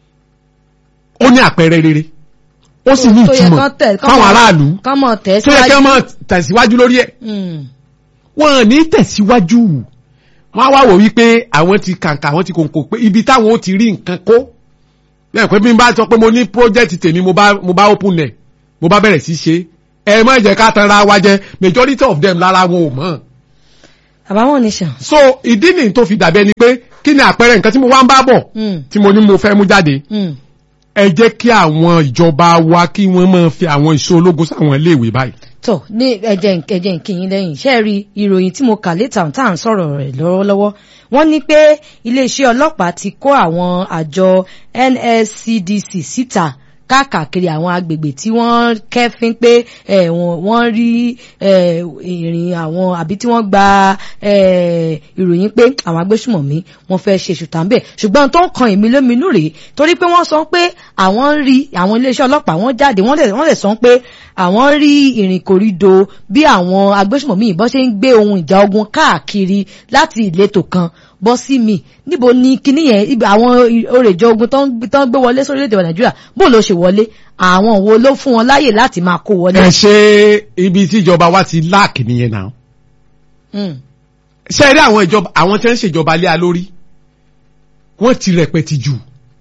ó ní àpẹẹrẹ rere ó sì ní tó yẹ ìtumọ̀ kán tẹ̀- kán fáwọn mọ̀- aráàlú kán mọ̀ tẹ̀ tó yẹ kí síwájú. wọ́n máa tẹ̀síwájú lórí ẹ̀ Mm. wọ́n ò ní tẹ̀síwájú wọ́n á wá wò wípé àwọn ti kàǹkà àwọn ti kòǹkò pé ibi táwọn ó ti rí nǹkan kó lẹ́yìn pé bí n bá sọ pé mo ní project tèmi mo bá mo bá open ẹ̀ mo bá bẹ̀rẹ̀ sí í ṣe ẹ má jẹ́ ká tanra wa jẹ majority of them lára wọn ò mọ̀ àbáwọn nation. so ìdí nìyí tó fi dàbí ẹni pé kí ni àpẹẹrẹ nǹkan tí mo wá ń bá bọ̀ Mm. tí mo ní mo fẹ́ mú jáde Mm. ẹ jẹ́ kí àwọn ìjọba wa kí wọ́n máa fi àwọn ìṣó ológun sáwọn iléèwé báyìí tọ ní ẹjẹ ẹjẹ nkìyín lẹ́yìn ṣe rí ìròyìn tí mo kà létà tá à ń sọ̀rọ̀ rẹ̀ lọ́wọ́lọ́wọ́ wọ́n ní pé iléeṣẹ́ ọlọ́pàá ti kó àwọn àjọ NSCDC síta káàkiri àwọn agbègbè tí wọ́n kẹ́fín pé eh, wọ́n wọ́n rí eh, ìrìn àwọn àbí tí wọ́n gba eh, ìròyìn pé àwọn agbésùmọ̀mí wọ́n fẹ́ ṣe ṣùtà ń bẹ̀ ṣùgbọ́n tó ń kan èmi lóminú rèé torí pé wọ́n sọ pé àwọn ń rí àwọn iléeṣẹ́ ọlọ́pàá wọ́n jáde wọ́n lè wọ́n lè sọ pé àwọn rí ìrìnkòrídò bí àwọn agbésùmọ̀mí ìbọn ṣe ń gbé ohun ìjà ogun káàkiri láti ìletò kan bọ́ sí mi níbo ni kíní yẹn ibi àwọn orèjọ ogun tó ń gbé- tó ń gbé wọlé sórílẹ̀-èdè wa nàìjíríà bó ló ṣe wọlé àwọn wo ló fún wọn láàyè láti máa kó wọlé. ẹ ṣe ibi tí ìjọba wa ti láàkì nìyẹn náà Mm. ṣe rí àwọn ìjọba àwọn tí wọ́n ń ṣèjọba lé a lórí wọ́n ti rẹpẹtì jù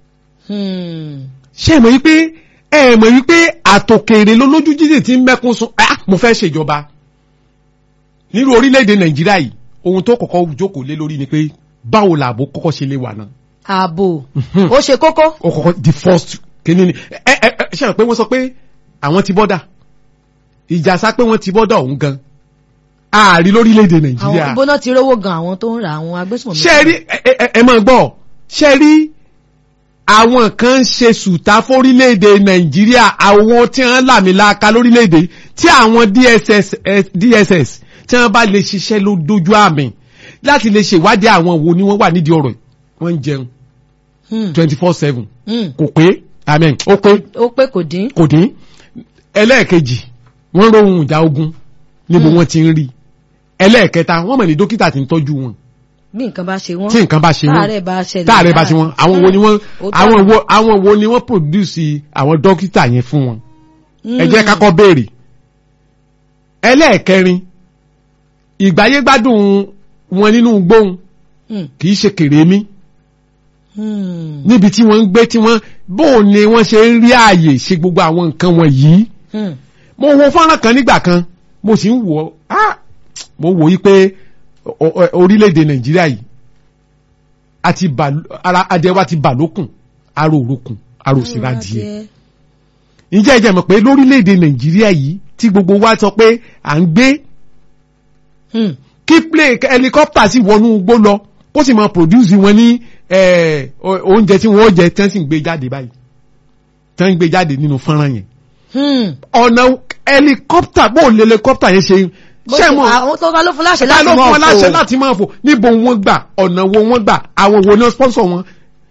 Hmm. ṣe mọ̀ wípé ẹ mọ̀ wípé àtòkèrè lólójú jíjìn tí ń mẹ́kún sun ah mo fẹ́ ṣèjọba nírú orílẹ̀-èdè nàìjíríà yìí ohun tó kọ́kọ́ jókòó lé lórí ni pé báwo làbò kọ́kọ́ ṣe lè wà náà ààbò ó ṣe kókó. ó kọ́kọ́ the first kìíní ni ẹ ẹ ẹ ṣe hàn pé wọ́n sọ pé àwọn ti bọ́dà ìjà sá pé wọ́n ti bọ́dà ọ̀hún gan ààrí lórílẹ̀-èdè àwọn nàìjíríà ìbóná ti rówó gan àwọn tó ń ra àwọn agbésùnmọ̀mí. ṣe rí ẹ ẹ ẹ máa gbọ́ ṣe rí àwọn kan ń ṣe sùtá fórílẹ̀-èdè nàìjíríà àwọn tí wọ́n làmìlaka lórílẹ̀-èdè tí àwọn dss eh, dss tí wọ́n bá lè ṣiṣẹ́ ló dojú àmì láti lè ṣèwádìí àwọn wo ni wọ́n wà nídìí ọ̀rọ̀ yìí. wọ́n ń jẹun Hmm. twenty four seven Hmm. kò pé amen ó pé ó pé kò dín. kò dín ẹlẹ́ẹ̀kejì wọ́n róhun ìjà ogun níbo Hmm. wọ́n ti ń rí ẹlẹ́ẹ̀kẹta wọ́n mọ̀ ní dókítà tí ń tọ́jú wọn bí nǹkan bá ṣe wọ́n. tí nǹkan bá ṣe wọ́n táàrẹ̀ bá ṣẹlẹ̀. táàrẹ̀ bá ṣe wọ́n àwọn wo ni wọ́n Ó tọ́. àwọn wo àwọn wo ni wọ́n produce àwọn dókítà yẹn fún wọn ẹ jẹ́ Hmm. kákọ́ béèrè ẹlẹ́ẹ̀kẹrin ìgbáyégbádùn wọn nínú gbóhùn Hmm. kì í ṣe kèrémí Hmm. níbi tí wọ́n ń gbé tí wọ́n bóun ni wọ́n ṣe ń rí ààyè ṣe gbogbo àwọn nǹkan wọ̀nyí Hmm. mo wo fọ́nrán kan nígbà kan mo sì ń wò ó ah, mo wò yí pé o- o- orílẹ̀-èdè nàìjíríà yìí àti bà ara adìẹ wa ti bà lókun ara òrokùn ara òsìrà díẹ̀ ǹjẹ́ ẹ jẹ́ mọ̀ pé lórílẹ̀-èdè nàìjíríà yìí tí gbogbo wa sọ pé à ń gbé Hmm. kí plane helicopter sì wọnú igbó lọ kó sì máa produce wọn ní eh, o- oúnjẹ tí wọ́n jẹ tí wọ́n sì ń gbé jáde báyìí tí wọ́n ń gbé jáde nínú fọ́nrán yẹn Hmm. ọ̀nà helicopter bó lè helicopter yẹn ṣe bó ṣe ṣe mọ̀ àwọn tó bá ló fún láṣẹ ta láti ló fún mọ̀ wọn láṣẹ fò. láti máa fò níbo wọ́n gbà ọ̀nà wo wọ́n gbà àwọn wo ni wọ́n sponsor wọn.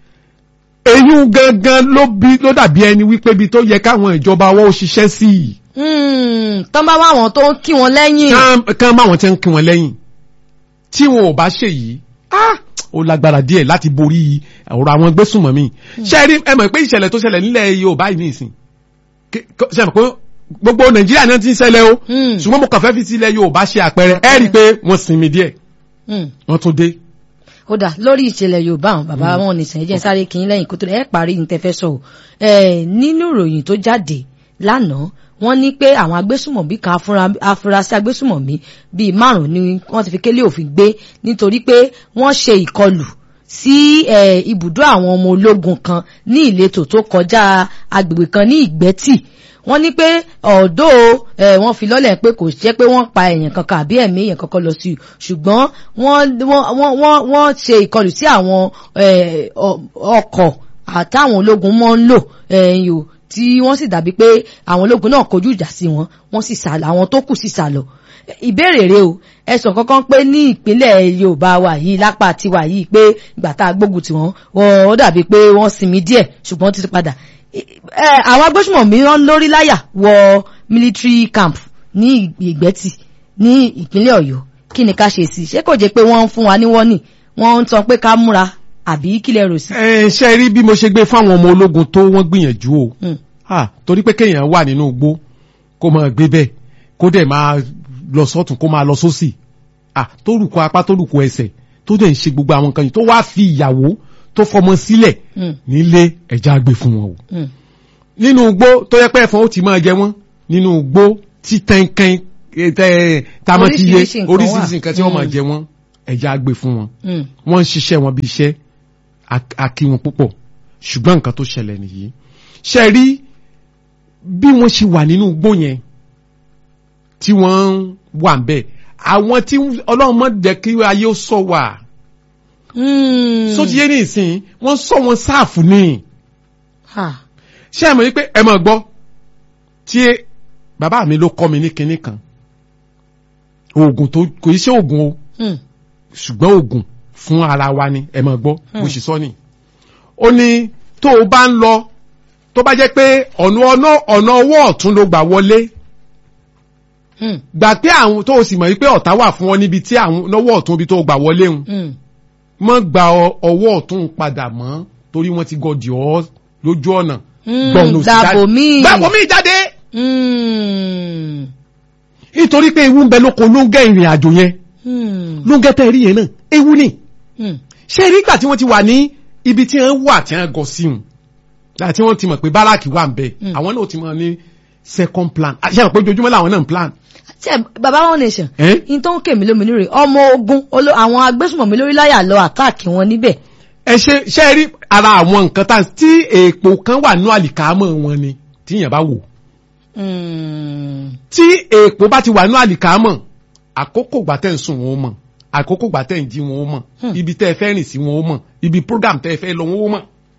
èyí gangan ló bí ló dàbí ẹni wípé ibi tó yẹ káwọn ìjọba wọn ó ṣiṣẹ́ sí i Hmm. tán bá wá àwọn tó ń kí wọn lẹ́yìn. kán kán bá wọn ti ń kí wọn lẹ́yìn tí wọn ò bá ṣe yìí ah, ó lágbára díẹ̀ láti borí ọ̀rọ̀ àwọn gbésùmọ̀mí ṣe rí ẹ mọ̀ pé ìṣẹ̀lẹ̀ tó ṣẹlẹ̀ nílẹ̀ Yorùbá yìí nìsín Kí- kó- ṣe mọ̀ pé gbogbo Nàìjíríà náà ti ń ṣẹlẹ̀ o Hmm. ṣùgbọ́n mo kàn fẹ́ fi sílẹ̀ Yorùbá ṣe àpẹẹrẹ ẹ rí i pé wọ́n sinmi díẹ̀ Hmm. wọ́n tún dé. ó dà lórí ìṣẹ̀lẹ̀ yorùbá àwọn bàbá wọn ní sẹ́yìn jẹ́ sáré kí n lẹ́yìn kó tó ẹ parí ní tẹ́fẹ́ sọ ẹ nínú ìròyìn tó jáde lánàá wọ́n ní pé àwọn agbésùmọ̀mí kan afura- afurasí agbésùmọ̀mí bíi márùn ni wọ́n ti fi kélé òfin gbé nítorí pé wọ́n ṣe ìkọlù sí ẹ, ibùdó àwọn ọmọ ológun kan ní ìletò tó kọjá agbègbè kan ní ìgbẹ́tì wọ́n ní pé ọ̀dọ́ ẹ̀ wọ́n fi lọ́lẹ̀ pé kò jẹ́ pé wọ́n pa èèyàn kankan àbí ẹ̀mí èèyàn kankan lọ sí i ṣùgbọ́n wọ́n wọ́n wọ́n wọ́n wọ́n ṣe ìkọlù sí àwọn ẹ̀, ọ- ọkọ̀ àtàwọn ológun mọ́ ń lò ẹ̀yìn o tí wọ́n sì dàbí pé àwọn ológun náà kojú ìjà sí wọn wọ́n sì sá lọ àwọn tó kù sì sá lọ ìbéèrè rẹ o ẹsùn kankan pé ní ìpínlẹ̀ Yorùbá wa yìí lápá tiwa yìí pé ìgbà tá a gbógun tiwọn ó dàbí pé wọ́n sinmi díẹ̀ ṣùgbọ́n ti padà ẹ àwọn agbésùmọ̀mí wọn lórí láyà wọ military camp ní ìgbẹ́tì ní ìpínlẹ̀ Ọ̀yọ́ kí ni ká ṣe sí i ṣé kò jẹ́ pé wọ́n ń fún wa ní wọ́nì wọ́n ń tan pé ká múra àbí kí lẹ rò sí. ẹ ṣe rí bí mo ṣe gbé fáwọn ọmọ ológun tó wọ́n gbìyànjú o Hmm. Ah, torí pé kéèyàn wà nínú igbó kó máa gbé bẹ́ẹ̀ kó dẹ̀ máa lọ sọ́tún kó máa lọ sósì Ah, tó rùkọ apá tó rùkọ ẹsẹ̀ tó dẹ̀ ń ṣe gbogbo àwọn nǹkan yìí tó wá fi ìyàwó tó fọmọ sílẹ̀ Hmm. nílé ẹja gbé fún wọn o Hmm. nínú igbó tó yẹ pé ẹ̀fọn ó ti máa jẹ wọ́n nínú igbó tí tẹ́ńkẹ́ń tamọ́ ti yé Oríṣiríṣi nǹkan wà. oríṣiríṣi nǹkan tí wọ́n máa Hmm. jẹ wọ́n ẹja gbé fún wọn Hmm. wọ́n ń ṣiṣẹ́ wọn bí iṣẹ́ a- a kí wọn púpọ̀ ṣùgbọ́n nǹkan tó ṣẹlẹ̀ nìyí ṣe rí bí wọ́n ṣe wà nínú igbó yẹn tí wọ́n wà ń bẹ̀ àwọn tí ọlọ́run mọ̀ jẹ́ kí ayé ó sọ wà Hmm. só ti yé ní ìsìn wọ́n sọ wọn sáàfù ní Ha. ṣé ẹ mọ̀ wípé ẹ mọ̀ gbọ́ tí bàbá mi ló kọ́ mi ní kinní kan oògùn tó kò í ṣe oògùn o Hmm. ṣùgbọ́n oògùn fún ara wa ni ẹ máa gbọ́ Hmm. bó ṣe sọ ni. ó ní tó o bá ń lọ tó bá jẹ́ pé ọ̀nà ọ̀nà ọ̀nà ọwọ́ ọ̀tún ló gbà wọlé Hmm. gbà pé àwọn tó o sì mọ̀ wípé ọ̀tá wà fún ọ níbi tí àwọn lọ́wọ́ ọ̀tún ibi tó o gbà wọlé ń Hmm. mọ́ gba ọ- ọwọ́ ọ̀tún padà mọ́ torí wọ́n ti gọdì ọ́ lójú ọ̀nà. Hmm. gbọ̀nù sí Dàbò jáde. míì. gbàgbọ́ mi jáde Hmm. nítorí pé ewu ń bẹ lóko ló ń gẹ́ ìrìn àjò yẹn Hmm. ló ń gẹ́ tẹ́ rí yẹn náà ewu ni. Hmm. ṣé nígbà tí wọ́n ti wà ní ibi tí wọ́n wà tí wọ́n gọ sí wọn láti wọ́n ti mọ̀ pé báràkì wà ń bẹ̀ Mm. àwọn náà ti mọ̀ ní second plan àti àwọn pé ojoojúmọ́ làwọn náà ń plan. ṣe baba one nation Eh? in tó ń kèmí lómi lórí ọmọ ogun olo- àwọn agbésùmọ̀mí lórí láyà lọ àtáàkì wọn níbẹ̀. ẹ ṣe ṣe rí ara àwọn nǹkan tá tí èèpo kan wà nínú àlìkámọ̀ wọn ni tíyẹn bá wò Hmm. tí èèpo bá ti wà nínú àlìkámọ̀ àkókò gbà tẹ̀ ń sùn wọn ó mọ̀ àkókò gbà tẹ̀ ń jí wọn ó mọ̀ Hmm. ibi tẹ́ ẹ fẹ́ rìn sí wọn ó mọ̀ ibi program tẹ́ ẹ fẹ́ lọ wọn ó mọ̀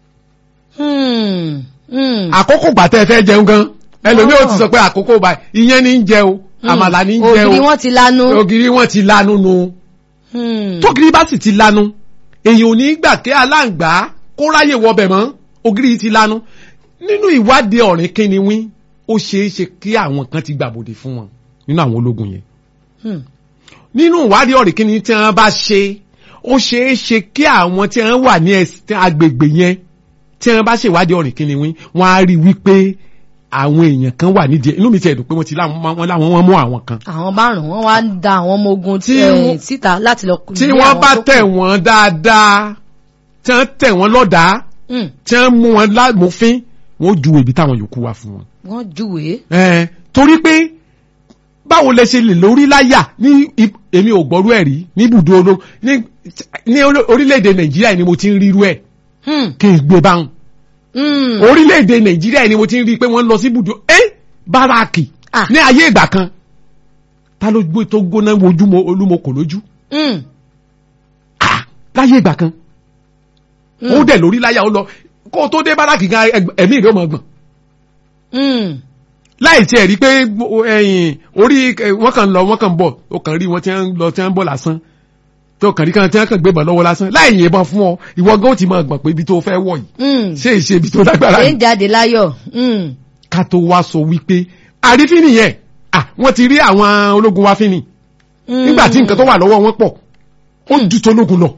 Hmm. Hmm. àkókò gbà tẹ́ ẹ fẹ́ jẹun gan ẹlòmíì ò ti Oh. sọ pé àkókò bá ìyẹn ní ń jẹ o àmàlà ní ń jẹ o ògiri wọn ti lanu. ògiri wọn ti lanu nu Hmm. tógiri bá sì ti lanu èyàn ò ní gbà kí aláǹgbá kó ráyè wọbẹ̀ mọ́ ògiri yìí ti lanu nínú ìwádìí ọ̀rìn kíni wín ó ṣeé ṣe kí àwọn kan ti gbàbòdè fún wọn nínú àwọn ológun yẹn Hmm. nínú ìwádìí ọ̀rìn kíni tí wọ́n bá ṣe ó ṣeé ṣe kí àwọn tí wọ́n wà ní ẹsẹ̀ agbègbè yẹn tí wọ́n bá ṣèwádìí ọ̀rìn kíni wín wọ́n á rí wípé àwọn èèyàn kan wà nídìí ẹ̀. inú mi ti ẹ̀dùn pé wọ́n ti láwọn wọ́n láwọn wọ́n mú àwọn kan àwọn márùn wọn wá ń da àwọn ọmọ ogun Tí eh, wọ́n- síta láti lọ. tí lé wọ́n àwọn bá tó kù. tẹ̀ wọ́n dáadáa tí wọ́n tẹ̀ wọ́n lọ́dàá Hmm. tí wọ́n mú wọn lámòfin wọ́n ju ibi táwọn yòókù wà fún wọn. wọ́n júwèé. Ẹ, torí pé báwo lẹ ṣe lè lórí láyà ní ip- èmi ò gbọ́rú ẹ̀ rí ní ibùdó ológun ní ní orí- orílẹ̀-èdè nàìjíríà ni mo ti ń rírú ẹ̀ Hmm. kí n gbé báwọn Hmm. orílẹ̀-èdè nàìjíríà ni mo ti ń rí i pé wọ́n lọ sí ibùdó ẹ́ báràkì Ah. ní ayé ìgbà kan ta ló gbé tó gbóná wojú mo olúmọkò lójú Hmm. Ah, láyé ìgbà kan Hmm. ó dẹ̀ lórí láyà ó lọ kó o tó dé báràkì gan ẹg- ẹ̀mí rẹ̀ ó mọ̀ gbọ̀n Hmm. láì tiẹ̀ rí pé ẹ̀yìn orí ẹ, wọ́n kàn lọ wọ́n kàn bọ̀ ó kàn rí wọn tí wọ́n lọ tí wọ́n bọ̀ lásán tó kàn rí kan tí wọ́n kàn gbébọn lọ́wọ́ lásán láì yìnbọn fún ọ ìwọ gan ó ti máa gbọ̀n pé ibi tó fẹ́ wọ̀ yìí Hmm. ṣé ìṣe ibi tó lágbára ṣé yìí ń jáde láyọ̀. Hmm. ká tó wá sọ wípé àrífín nìyẹn ah wọ́n ti rí àwọn ológun wa fín ni Hmm. nígbà tí nǹkan tó wà lọ́wọ́ wọn pọ̀ ó ju tológun lọ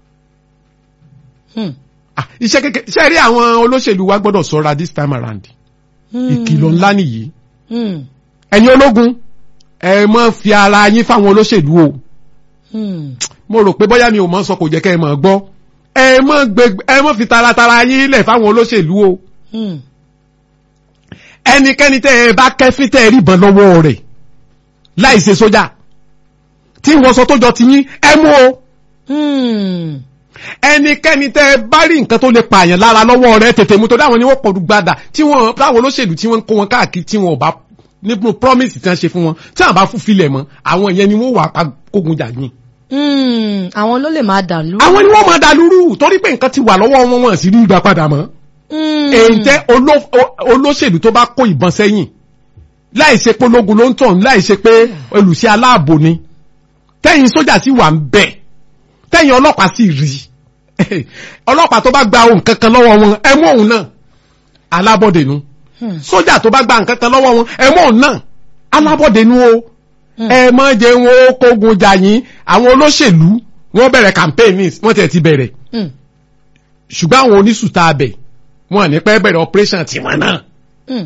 Hmm. ah iṣẹ́ kékeré ṣe rí àwọn olóṣèlú wa gbọ́dọ̀ ṣọ́ra this time around Hmm. ìkìlọ̀ ńlá nìyí Hmm. ẹ̀yin ológun ẹ má fi ara yín fáwọn olóṣèlú o Hmm. mo rò pé bóyá mi ò mọ̀ sọ kò jẹ́ kẹ́ ẹ mọ̀ gbọ́ ẹ mọ̀ gbé ẹ mọ̀ fi taratara yín lẹ̀ fáwọn olóṣèlú o Hmm. ẹnikẹ́ni tẹ́ ẹ bá kẹ́fín tẹ́ ẹ rí ìbọn lọ́wọ́ rẹ̀ láì ṣe sójà tí wọ́n sọ tó jọ ti yín ẹ mú o Hmm. ẹnikẹ́ni tẹ́ ẹ bá rí nǹkan tó lè pààyàn lára lọ́wọ́ rẹ̀ tètè mú tó dáwọn ni wọ́n pọ̀ gbadà tí wọ́n táwọn olóṣèlú tí wọ́n ń kó wọn káàkiri tí wọ́n ò bá nínú promise tí wọ́n ṣe fún wọn tí wọ́n bá fún filẹ̀ mọ́ àwọn yẹn ni wọ́n wà pa kógun jà yín. Hmm. àwọn ló lè máa dà lú. àwọn ni wọ́n máa da lúrú torí pé nǹkan ti wà lọ́wọ́ wọn wọn sì rí ìgbà padà mọ́. Hmm. èyí tẹ́ oló- o- olóṣèlú tó bá kó ìbọn sẹ́yìn láì ṣe pé ológun ló ń tàn láì ṣe pé olùṣe aláàbò ni tẹ́yìn sójà sì wà ń bẹ̀ tẹ́yìn ọlọ́pàá sì rí ọlọ́pàá tó bá gba ohun kankan lọ́wọ́ wọn ẹ mú òun náà alábọ̀dé nu Hmm. sójà tó bá gba nǹkan kan lọ́wọ́ wọn ẹ mú òun náà alábọ̀dé nu o ẹ mọ jẹ wọn ó kógun jà yín àwọn olóṣèlú wọ́n bẹ̀rẹ̀ campaign ní wọ́n tẹ̀ ti bẹ̀rẹ̀ Hmm. ṣùgbọ́n àwọn oníṣùtà abẹ wọn ní pẹ́ bẹ̀rẹ̀ operation tiwọn náà. Hmm.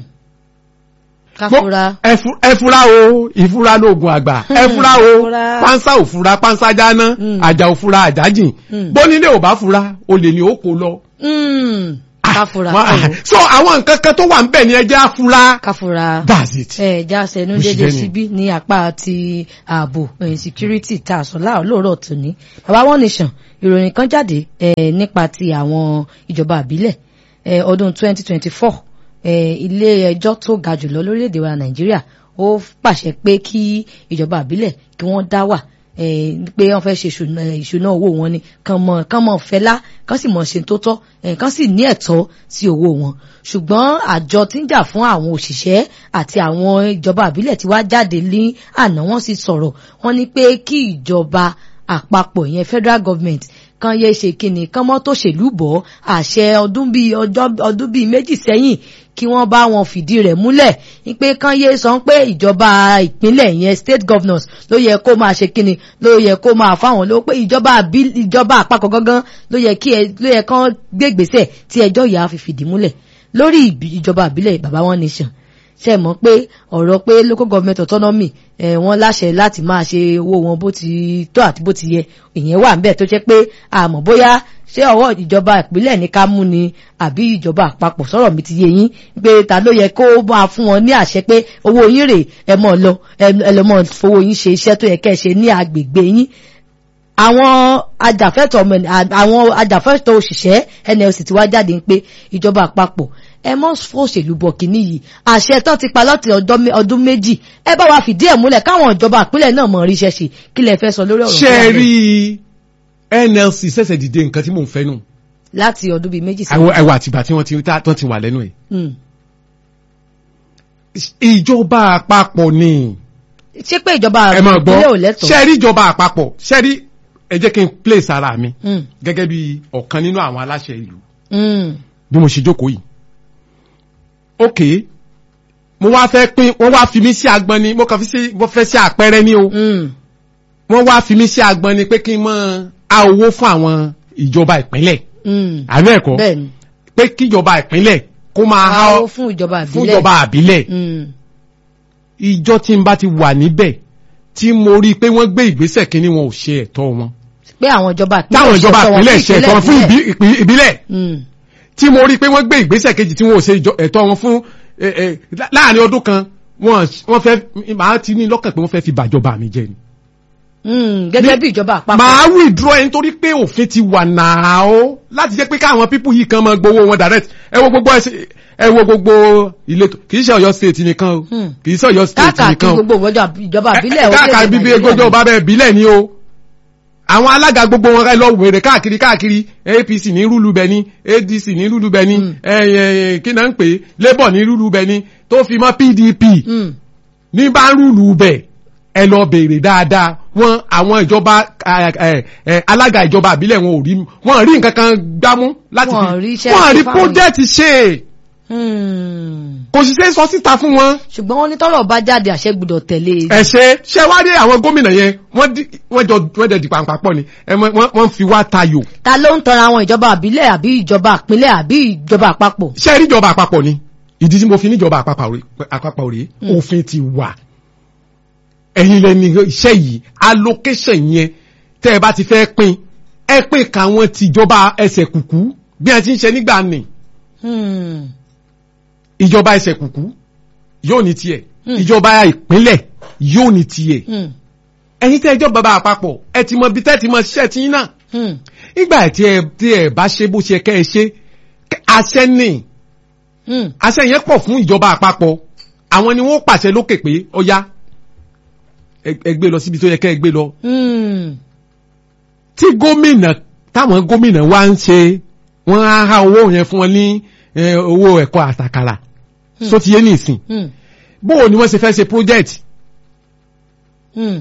káfúra. Ẹ fu- ẹ fura o ìfura lóògùn àgbà ẹ fura o Fura. pánsá ò fura pánsá jáná Mm. àjà ò fura àjà jìn Mm. bónílé ò bá fura olè ní ó kó lọ. Hmm. káfúra. Wọ́n- ẹ wò. so àwọn nǹkan kan tó wà ń bẹ̀ ni ẹjẹ́ á fura. káfúra. that's it. ẹ já sẹnu Bó ṣe dédé jẹ́ ni. síbí ní apá ti ààbò eh, security tá a sọ láàárọ̀ lóòrọ̀ tòní bàbá one nation ìròyìn kan jáde eh, nípa ti àwọn ìjọba àbílẹ̀ eh, ọdún 2024 eh, ilé ẹjọ́ tó ga jùlọ lórílẹ̀‐èdè wa nàìjíríà ó pàṣẹ pé kí ìjọba àbílẹ̀ kí wọ́n dá wà eh, pé wọ́n fẹ́ ṣe ìṣúná- ìṣúná owó wọn ni kàn mọ̀ kàn mọ̀ fẹ́lá kàn sì mọ̀ ṣe tó tọ́ eh, kàn sì ní ẹ̀tọ́ sí owó wọn ṣùgbọ́n àjọ tí ń jà fún àwọn òṣìṣẹ́ àti àwọn ìjọba àbílẹ̀ tí wá jáde ní àná wọ́n sì sọ̀rọ̀ wọ́n ní pé kí ìjọba àpapọ̀ ìyẹn federal government kan yé ṣe kíni kán mọ́ tó ṣèlú bọ̀ àṣẹ ọdún bíi ọjọ́ ọdún bíi méjì sẹ́yìn kí wọ́n bá wọn fìdí rẹ̀ múlẹ̀ wípé kán yé sọ pé ìjọba ìpínlẹ̀ yẹn state governors ló yẹ kó máa ṣe kíni ló yẹ kó máa fáwọn ló pé ìjọba àbí ìjọba àpapọ̀ gangan ló yẹ kí ẹ ló yẹ kán gbé ìgbésẹ̀ tí ẹjọ́ yìí á fi fìdí múlẹ̀ lórí ìbí- ìjọba àbílẹ̀ bàbá wọn nation ṣe mọ̀ pé ọ̀rọ̀ pé local government autonomy ẹ̀ wọ́n láṣẹ láti máa ṣe owó wọn bó ti tó àti bó ti yẹ ìyẹn wà níbẹ̀ tó jẹ́ pé àmọ́ bóyá ṣé ọwọ́ ìjọba ìpínlẹ̀ ní ká mú ni àbí ìjọba àpapọ̀ sọ̀rọ̀ mi ti yé yín pé ta ló yẹ kó máa fún wọn ní àṣẹ pé owó yín rè ẹ mọ̀ lọ ẹ ẹ lọ mọ̀ fowó yín ṣe iṣẹ́ tó yẹ kẹ́ ẹ ṣe ní agbègbè yín àwọn ajàfẹ́tọ̀ ọmọ ẹni- àwọn ajàfẹ́tọ̀ òṣìṣẹ́ nlc ti wá jáde ń pé ìjọba àpapọ̀ ẹ mọ́ fòṣèlú bọ̀ kínní yìí àṣẹ tán ti pa láti ọjọ́ mé- ọdún méjì ẹ bá wa fìdí ẹ̀ múlẹ̀ káwọn ìjọba ìpínlẹ̀ náà mọ̀ ríṣẹ́ ṣe kí lẹ fẹ́ sọ lórí ọ̀rọ̀ ṣe tó wà rí bẹ́ẹ̀? nlc ṣẹ̀ṣẹ̀ dìde nǹkan tí mò ń fẹ́ nù láti ọdún bíi méjì ẹwọ ẹwọ àtìgbà tí wọ́n ti tá- tán ti wà lẹ́nu ẹ̀. Hmm. ìjọba àpapọ̀ ni ṣé pé ìjọba ẹ máa gbọ́ ìpínlẹ̀ ò lẹ́tọ̀ọ́ ṣe rí ìjọba àpapọ̀ ṣe rí ẹ jẹ́ kí n place ara mi Hmm. gẹ́gẹ́ bí ọ̀kan nínú àwọn aláṣẹ ìlú Hmm. bí mo ṣe jókòó yìí. ok mo wá fẹ́ pín wọ́n wá fi mí sí agbọn ni mo kàn fi sí mo fẹ́ sí àpẹẹrẹ ni o Hmm. wọ́n wá fi mí sí agbọn ni pé kí n mọ a owó fún àwọn ìjọba ìpínlẹ̀ Hmm. àbí ẹ̀kọ́ bẹ́ẹ̀ni pé kíjọba ìpínlẹ̀ kó máa há àwọn fún ìjọba fún ìbílẹ̀ ìjọba àbílẹ̀ Hmm. ìjọ tí n bá ti wà níbẹ̀ tí mo rí i pé wọ́n gbé ìgbésẹ̀ kínní wọn ò ṣe ẹ̀tọ́ wọn pé àwọn ìjọba ìpínlẹ̀ táwọn ìjọba ṣẹ̀tọ́ wọn ìpínlẹ̀ fún ṣe ẹ̀tọ́ wọn fún ìpínlẹ̀. ìbí- ìpín- ìbílẹ̀ Hmm. tí mo rí i pé wọ́n gbé ìgbésẹ̀ kejì tí wọn ò ṣe ìjọ- ẹ̀tọ́ wọn fún ẹ, ẹ, lá- láàrin ọdún kan wọ́n wọ́n fẹ́ màá ti ní lọ́kàn pé wọ́n fẹ́ fi bàjọba mi jẹ ni. Hmm. gẹ́gẹ́ bí ìjọba àpapọ̀ màá withdraw ẹni torí pé òfin ti wà náà ó láti jẹ́ pé káwọn pípù yìí kan máa gbowó wọn direct ẹ wo gbogbo ẹsẹ ẹ wo gbogbo ìletò kì í ṣe Ọ̀yọ́ state nìkan o Hmm. kì í ṣe Ọ̀yọ́ state káàkiri nìkan o gbogbo ìwọ́jọ́ ìjọba ìbílẹ̀ káàkiri bíbí egbójọ ọba bẹ́ẹ̀ bílẹ̀ ni o àwọn alága gbogbo wọn ká lọ wèrè káàkiri káàkiri APC ní rúlu bẹ ní ADC ní rúlu bẹ ní kí náà ń pè é Labour ní rúlu bẹ ní tó fi mọ́ PDP ní bá ń rúlu bẹ ẹ lọ béèrè dáadáa wọn àwọn ìjọba ẹ, ẹ, ẹ, alága ìjọba àbílẹ̀ wọn ò rí wọn rí nǹkan kan gbámú láti Wọn rí fi iṣẹ́ wọn rí ṣe fáwọn project ṣe kò sì ṣe é sọ síta fún wọn ṣùgbọ́n wọ́n ní tọ́rọ̀ bá jáde àṣẹ gbọ́dọ̀ tẹ̀lé e. ẹ ṣe ṣe wá dé àwọn gómìnà yẹn wọ́n di wọ́n jọ wọ́n dẹ̀ di pàǹpà pọ̀ ni ẹ mọ- wọ́n wọ́n fi wá tayò ta ló ń tọrọ àwọn ìjọba àbílẹ̀ àbí ìjọba ìpínlẹ̀ àbí ìjọba àpapọ̀. ṣe rí ìjọba àpapọ̀ ni ìdí tí mo fi níjọba àpapọ̀ rè àpapọ̀ rè òfin ti wà ẹ̀yin lẹni iṣẹ́ yìí allocation yẹn tẹ́ ẹ bá ti fẹ́ pín ẹ pín káwọn tìjọba ẹsẹ̀ kùkú bí a ti ń ṣe nígbà nì Hmm. ìjọba ẹsẹ̀ kùkú yóò ní tiẹ̀ Hmm. ìjọba ìpínlẹ̀ yóò ní tiẹ̀ Hmm. ẹ̀yin tẹ́ ẹjọ́ bàbá àpapọ̀ ẹ ti mọ bí tẹ́ ti mọ ṣiṣẹ́ tí yín náà Hmm. nígbà tí ẹ tí ẹ bá ṣe bó ṣe kẹ́ ẹ ṣe kẹ́- àṣẹ ní Hmm. àṣẹ yẹn pọ̀ fún ìjọba àpapọ̀ àwọn ni wọ́n pàṣẹ lókè pé ọya ẹ ẹ gbé lọ síbi tó yẹ kẹ́ ẹ gbé lọ Hmm. tí gómìnà táwọn gómìnà wá ń ṣe wọ́n á há owó yẹn fún wọn ní eh, owó ẹ̀kọ́ àtàkàrà so ti yé nìsín Hmm. bóò ni wọ́n ṣe fẹ́ ṣe project Hmm.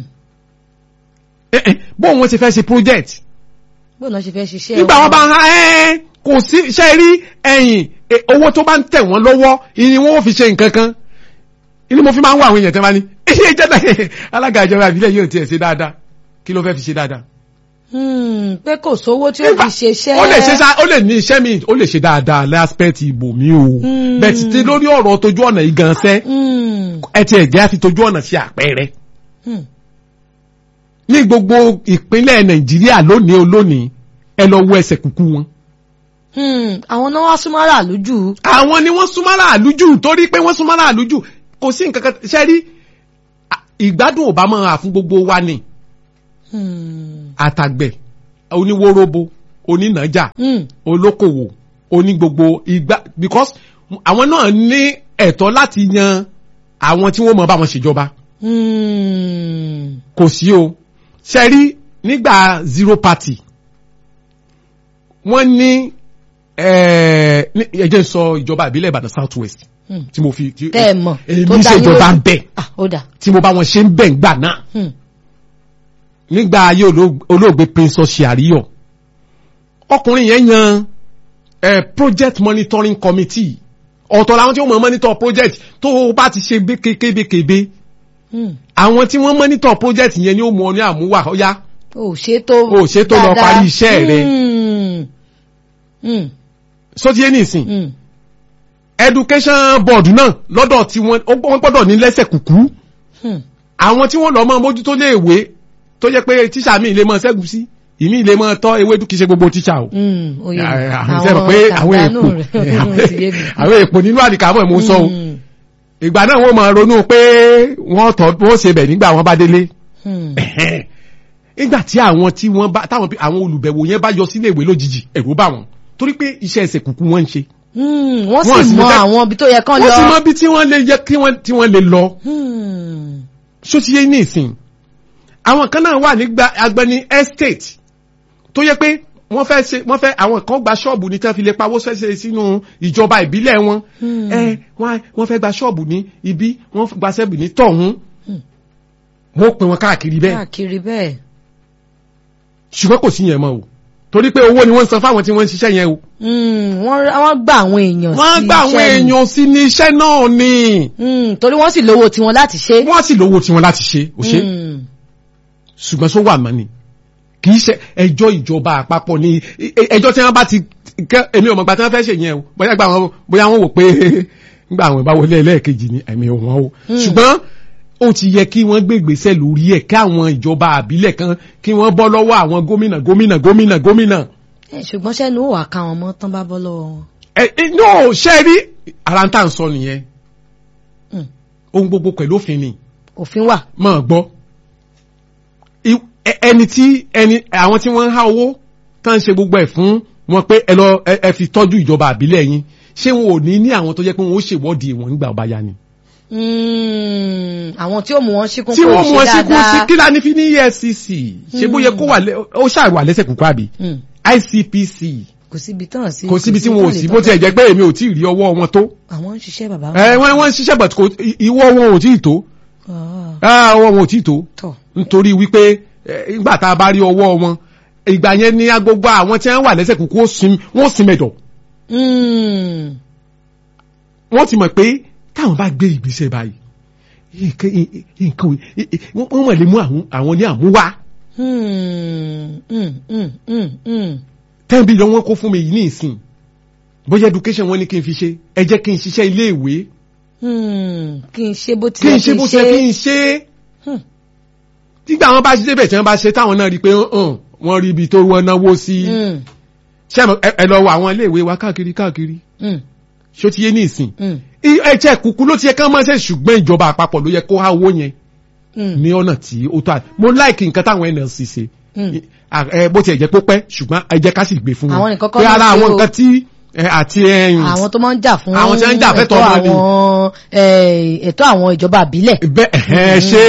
eh, eh, bóò wọ́n ṣe fẹ́ ṣe project bó náà ṣe fẹ́ ṣiṣẹ́ nígbà wọn bá ń ha ẹ́ kò sí ṣe rí ẹ̀yìn eh, owó tó bá ń tẹ̀ wọ́n lọ́wọ́ ìní wọn ò fi ṣe nǹkan kan inú mo fi máa ń wá àwọn èèyàn tẹ́ máa ní iye ìjọba alága ìjọba ìbílẹ̀ yóò tiẹ̀ ṣe dáadáa kí ló fẹ́ fi ṣe dáadáa. Hmm, pé kò sówó tí ó fi ṣe iṣẹ́. ó lè ṣe sá ó lè ní iṣẹ́ mi ó lè ṣe dáadáa lẹ́spẹ̀tì ìbò mi o Hmm. bẹ́ẹ̀ ti ti lórí ọ̀rọ̀ tójú ọ̀nà yìí gan sẹ́ Hmm, ẹ ti ẹ̀jẹ̀ á fi tójú ọ̀nà ṣe àpẹẹrẹ hmm, ní gbogbo ìpínlẹ̀ nàìjíríà lónìí olónìí ẹ lọ wo ẹsẹ̀ kúkú wọn. hmm. àwọn náà wá súnmọ́ rà lójú. àwọn ni wọ́n súnmọ́ aráàlú jù torí pé wọ́n súnmọ́ aráàlú jù kò sí nǹkan kan ṣe rí à, ìgbádùn ò bá máa hà fún gbogbo wa ni Hmm, àtàgbẹ̀ oníwóróbo onínàjà hmm, olókòwò oní gbogbo ìgbà because àwọn náà ní ẹ̀tọ́ láti yan àwọn tí wọ́n mọ̀ bá wọn ṣèjọba hmm. kò sí o ṣe rí nígbà zero party wọ́n ní ẹ̀ẹ́ ní- ẹ jẹ́ n sọ ìjọba ìbílẹ̀ Ìbàdàn south west Hmm. tí mo fi tí- tẹ́ ẹ mọ̀ èmi tó dá yín ṣèjọba lójú. ń bẹ̀ Ah, ó dà. tí mo bá wọn ṣe ń bẹ̀ ń gbà náà Hmm, nígbà ayé olóòg- olóògbé prince ọ̀ṣìàríyọ̀ ọkùnrin yẹn yan eh, project monitoring committee ọ̀tọ̀ làwọn tí wọ́n mọ̀ monitor project tó o bá ti ṣe bé- kébékébé hmm. àwọn tí wọ́n monitor project yẹn ni ó mú ọ ní àmúwà ọ̀yá ò ṣètò Ò ṣètò lọ dáadáa. parí iṣẹ́ rẹ. Hmm, hmm, sótíyé nìsín hmm. education board náà lọ́dọ̀ tí wọ́n ó- wọ́n gbọ́dọ̀ ní lẹ́sẹ̀ kúkú Hmm. àwọn tí wọ́n lọ mọ́ mójútó léèwé tó jẹ́ pé tíṣà mi lè mọ ṣẹ́gun sí ìmí lè mọ tọ́ ewédú kìí ṣe gbogbo tíṣà o Hmm, ó yé mi. àwọn ìṣẹ́ pé àwọn tàdánù èèpo rẹ̀, ó ti yé mi. àwọn èèpo nínú àdìkámọ̀ mo sọ o Hmm, ìgbà náà wọ́n máa ronú pé wọ́n tọ́ wọ́n ṣe bẹ̀ nígbà wọ́n bá délé hmm. nígbà tí àwọn tí wọ́n bá táwọn bí- àwọn olùbẹ̀wò yẹn bá yọ sílé ìwé lójijì ẹ̀rù bá wọn torí pé iṣẹ́ ẹsẹ̀ kúkú wọ́n ń ṣe Hmm, wọ́n Wọ́n sì sì mọ fẹ́- àwọn ibi tó yẹ kán wọ́n lọ. sì mọ bí tí wọ́n lè yẹ kí wọ́n tí wọ́n lè lọ Hmm, ṣó ti yé ní ìsìn àwọn kan náà wà nígbà agbẹni estate tó yẹ pé wọ́n fẹ́ ṣe wọ́n fẹ́ àwọn kan gba ṣọ́ọ̀bù ní tí wọ́n fi lè pawó ṣẹ́ṣe sínú ìjọba ìbílẹ̀ wọn Hmm. ẹ wọ́n wọ́n fẹ́ gba ṣọ́ọ̀bù ní ibi wọ́n gba ṣẹ́ọ̀bù ní tọ̀hún Hmm. wọ́n pè wọn káàkiri bẹ́ẹ̀ káàkiri bẹ́ẹ̀. ṣùgbọ́n kò sí yẹn mọ́ o torí pé owó ni wọ́n ń san fáwọn tí wọ́n ń ṣiṣẹ́ yẹn o Hmm, wọ́n wọ́n gba àwọn èèyàn wọ́n sí gba àwọn iṣẹ́ ni. èèyàn sí ní iṣẹ́ náà ni Hmm, torí wọ́n sì lówó tiwọn láti ṣe. wọ́n sì lówó tí wọ́n láti ṣe ò ṣe Hmm, ṣùgbọ́n sọ wà mọ́ ni kì í ṣe ẹjọ́ ìjọba àpapọ̀ ni ẹ- ẹjọ́ tí wọ́n bá ti kẹ́ èmi ò mọ̀ gbà tí wọ́n fẹ́ ṣe yẹn o bóyá gbà wọn bóyá wọ́n wò pé nígbà àwọn ìbáwọlé ẹlẹ́ẹ̀kejì ni ẹ̀mí ò wọ́n o ṣùgbọ́n ó ti yẹ kí wọ́n gbé ìgbésẹ̀ lórí ẹ̀ kí àwọn ìjọba àbílẹ̀ kan kí wọ́n bọ́ lọ́wọ́ àwọn gómìnà gómìnà gómìnà gómìnà ẹ, ṣùgbọ́n sẹ́nu ó wà ká wọn mọ́ tán bá bọ́ lọ́wọ́ wọn. ẹ ẹ no ṣe rí ara ń tà ń sọ nìyẹn Hmm, ohun gbogbo pẹ̀lú òfin ni òfin wà. máa gbọ́ I- ẹ- ẹni tí ẹni àwọn tí wọ́n ń há owó tán ń ṣe gbogbo ẹ̀ fún wọn pé ẹ lọ ẹ ẹ fi tọ́jú ìjọba àbílẹ̀ yín ṣé wọn ò ní ní àwọn tó jẹ́ pé wọn ó ṣèwọ́de wọn nígbà ọba ya ni. Hmm, àwọn tí ó mú wọn síkún tí kó wọ́n mú wọn ṣe sí kú sí dáadáa. kí lání fi ní EFCC ṣé bóyá kó wà lẹ́ ó ṣàwà lẹ́sẹ̀ kúkú àbí Hmm, ICPC kò síbi tán sí. kò síbi tí tán wọn ò lè sí tán bó tiẹ̀ fẹ́. jẹ́ pé èmi ò tí ì rí ọwọ́ wọn tó àwọn ń ṣiṣẹ́ bàbá ẹ wọ́n wọ́n ń ṣiṣẹ́ but kò ìwọ́ wọn ò tí ì tó Ah, ah, ọwọ́ wọn ò tí ì tó tọ̀. nítorí wípé eh, ìgbà tá a bá rí ọwọ́ wọn ìgbà yẹn ní agbogbo àwọn tí wọ́n wà lẹ́sẹ̀ kúkú ó sin wọ́n sin mẹ́dọ̀ Hmm, wọ́n ti mọ̀ pé táwọn bá gbé ìgbésẹ̀ báyìí nǹkan nǹkan wọ́n mọ̀ lè mú àwọn àwọn ní àmúwá hmm, hmm, hmm, hmm, hmm. ten billion wọ́n kó fún mi yìí ní ìsìn bóyá education wọ́n ní kí n fi ṣe ẹ jẹ́ kí n ṣiṣẹ́ ilé ìwé Hmm, kí n ṣe bó ti kí yẹ n ṣe bó ṣe kí n ṣe Hmm. nígbà wọn bá ṣe bẹ̀ tí wọ́n bá ṣe táwọn náà rí i pé hàn wọ́n rí ibi tó wọ́n náwó sí Hmm, ṣé ẹ mọ̀- ẹ ẹ lọ wọ àwọn ilé ìwé wa káàkiri káàkiri hmm, ṣó ti yé ní ìsìn hmm, ẹ̀jẹ̀ kúkú ló ti yẹ ká máa ṣe ṣùgbọ́n ìjọba àpapọ̀ ló yẹ kó há owó yẹn hmm, ní ọ̀nà tí ó tó à mo láìkì nǹkan táwọn NLC ṣe hmm. À- ẹ, bó tiẹ̀ jẹ́ pé ó pẹ́ ṣùgbọ́n ẹ jẹ́ ká sì gbé fún Àwọn wọn nìkan kọ́ pé ló ara ṣe àwọn o. nǹkan tí ẹ, àti ẹyìn àwọn tó máa ń jà fún Àwọn tí wọ́n ń jà fẹ́tọ̀ọ́ ẹ̀tọ́ ọmọ ni. àwọn eh, ẹ̀tọ́ àwọn ìjọba àbílẹ̀. bẹ́ẹ̀ ẹ ṣe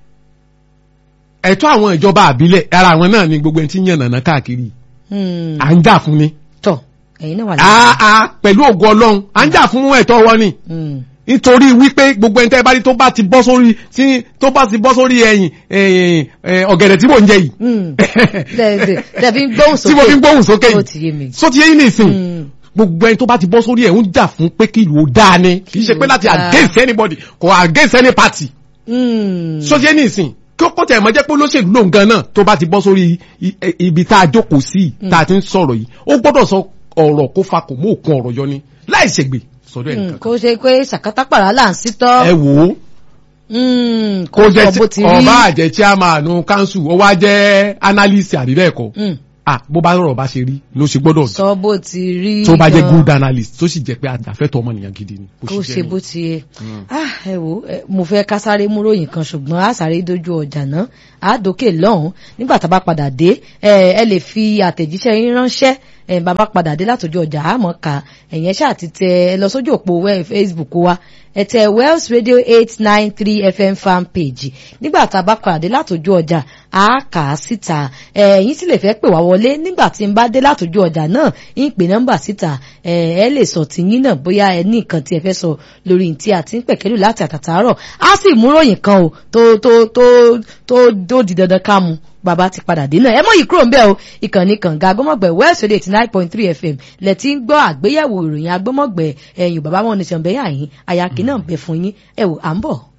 ẹ̀tọ́ àwọn ìjọba àbílẹ̀ ara àwọn náà ni gbogbo ẹni tí ń yàn nàná káàkiri Hmm, à ń jà fún ni tọ̀ ẹ̀yin náà wà àà pẹ̀lú ògo Ọlọ́run à ń jà fún ẹ̀tọ́ wọn ni Hmm, nítorí wípé gbogbo ẹni tẹ́ bá rí tó bá ti bọ́ sórí tí tó bá ti bọ́ sórí ẹ̀yìn ẹ̀yìn, ẹ̀, ọ̀gẹ̀dẹ̀ tí mò ń jẹ yìí hmm. Tẹ̀- tẹ̀- tẹ̀ fi ń gbóhùn tí mo fi ń sókè. gbóhùn sókè Ó ti yé mi. yìí só ti yé yín nìsín Hmm, gbogbo ẹni tó bá ti bọ́ sórí ẹ̀ ń jà fún pé kí ìlú ó dáa ni kì í ṣe pé láti dáa. against anybody kò against any party Mm. sọjẹ́ nísìn kí ó kọ́tẹ̀ ẹ̀mọ́ jẹ́ pé olóṣèlú lòun gan náà tó bá ti bọ́ sórí i- i- ibi tá a jókòó sí tá a ti ń sọ̀rọ̀ yìí ó gbọ́dọ̀ sọ ọ̀rọ̀ kó fa kò mú òkun ọ̀rọ̀ yọ ni láì ṣègbè sọ̀rọ̀ ẹ̀ Mm, nìkan kó ṣe pé sàkátàpàrà là ń sítọ́. ẹ wò ó Mm, kó kó jẹ́ sọ bó ti tí- rí. ọba àjẹ́ chairman council ó wá jẹ́ analyst àbí bẹ́ẹ̀ kọ́ Mm, ah bó bá rọrọ̀ bá ṣe rí ló ṣe gbọ́dọ̀ sọ bó ti rí. tó bá jẹ́ gan. good analyst tó sì jẹ́ pé àjàfẹ́tọ̀ ọmọnìyàn gidi ni bó kó ṣe ṣe jẹ́ bó nìyẹn. ti yẹ ah ẹ wo ẹ, mo fẹ́ ká sáré mú ròyìn kan ṣùgbọ́n a sáré dojú ọjà náà a dókè lọ́hùn nígbà tá a bá padà dé ẹ ẹ lè fi àtẹ̀jíṣẹ́ yín ránṣẹ́ ẹ bàbá padà dé látòjú ọjà àmọ́ ká ẹ̀yẹn ṣáà ti tẹ ẹ lọ sójú òpó wẹ́ Facebook wa ẹ tẹ Wells Radio eight nine three FM fan page nígbà tá a bá padà dé látòjú ọjà a kà á síta ẹ̀yin sì lè fẹ́ pè wá wọlé nígbà tí n bá dé látòjú ọjà náà ń pè nọ́mbà síta ẹ ẹ lè sọ tìyín náà bóyá ẹ ní nǹkan tí ẹ fẹ́ sọ lórí tí a ti ń pẹ̀kẹ́lù láti àtàtàárọ̀ á sì mú ròyìn kan o tó tó tó tó tó di dandan ká mu bàbá ti padà dé náà ẹ mọ̀ yìí kúrò ń bẹ́ẹ̀ o ìkànnì kànga agbọ́mọ̀gbẹ̀ West Radio eighty nine point three FM lẹ ti ń gbọ́ àgbéyẹ̀wò ìròyìn agbọ́mọ̀gbẹ̀ ẹ̀yìn bàbá wọn nìṣàn bẹ́yà yín àyàkí náà bẹ fún yín ẹ wò à ń bọ̀.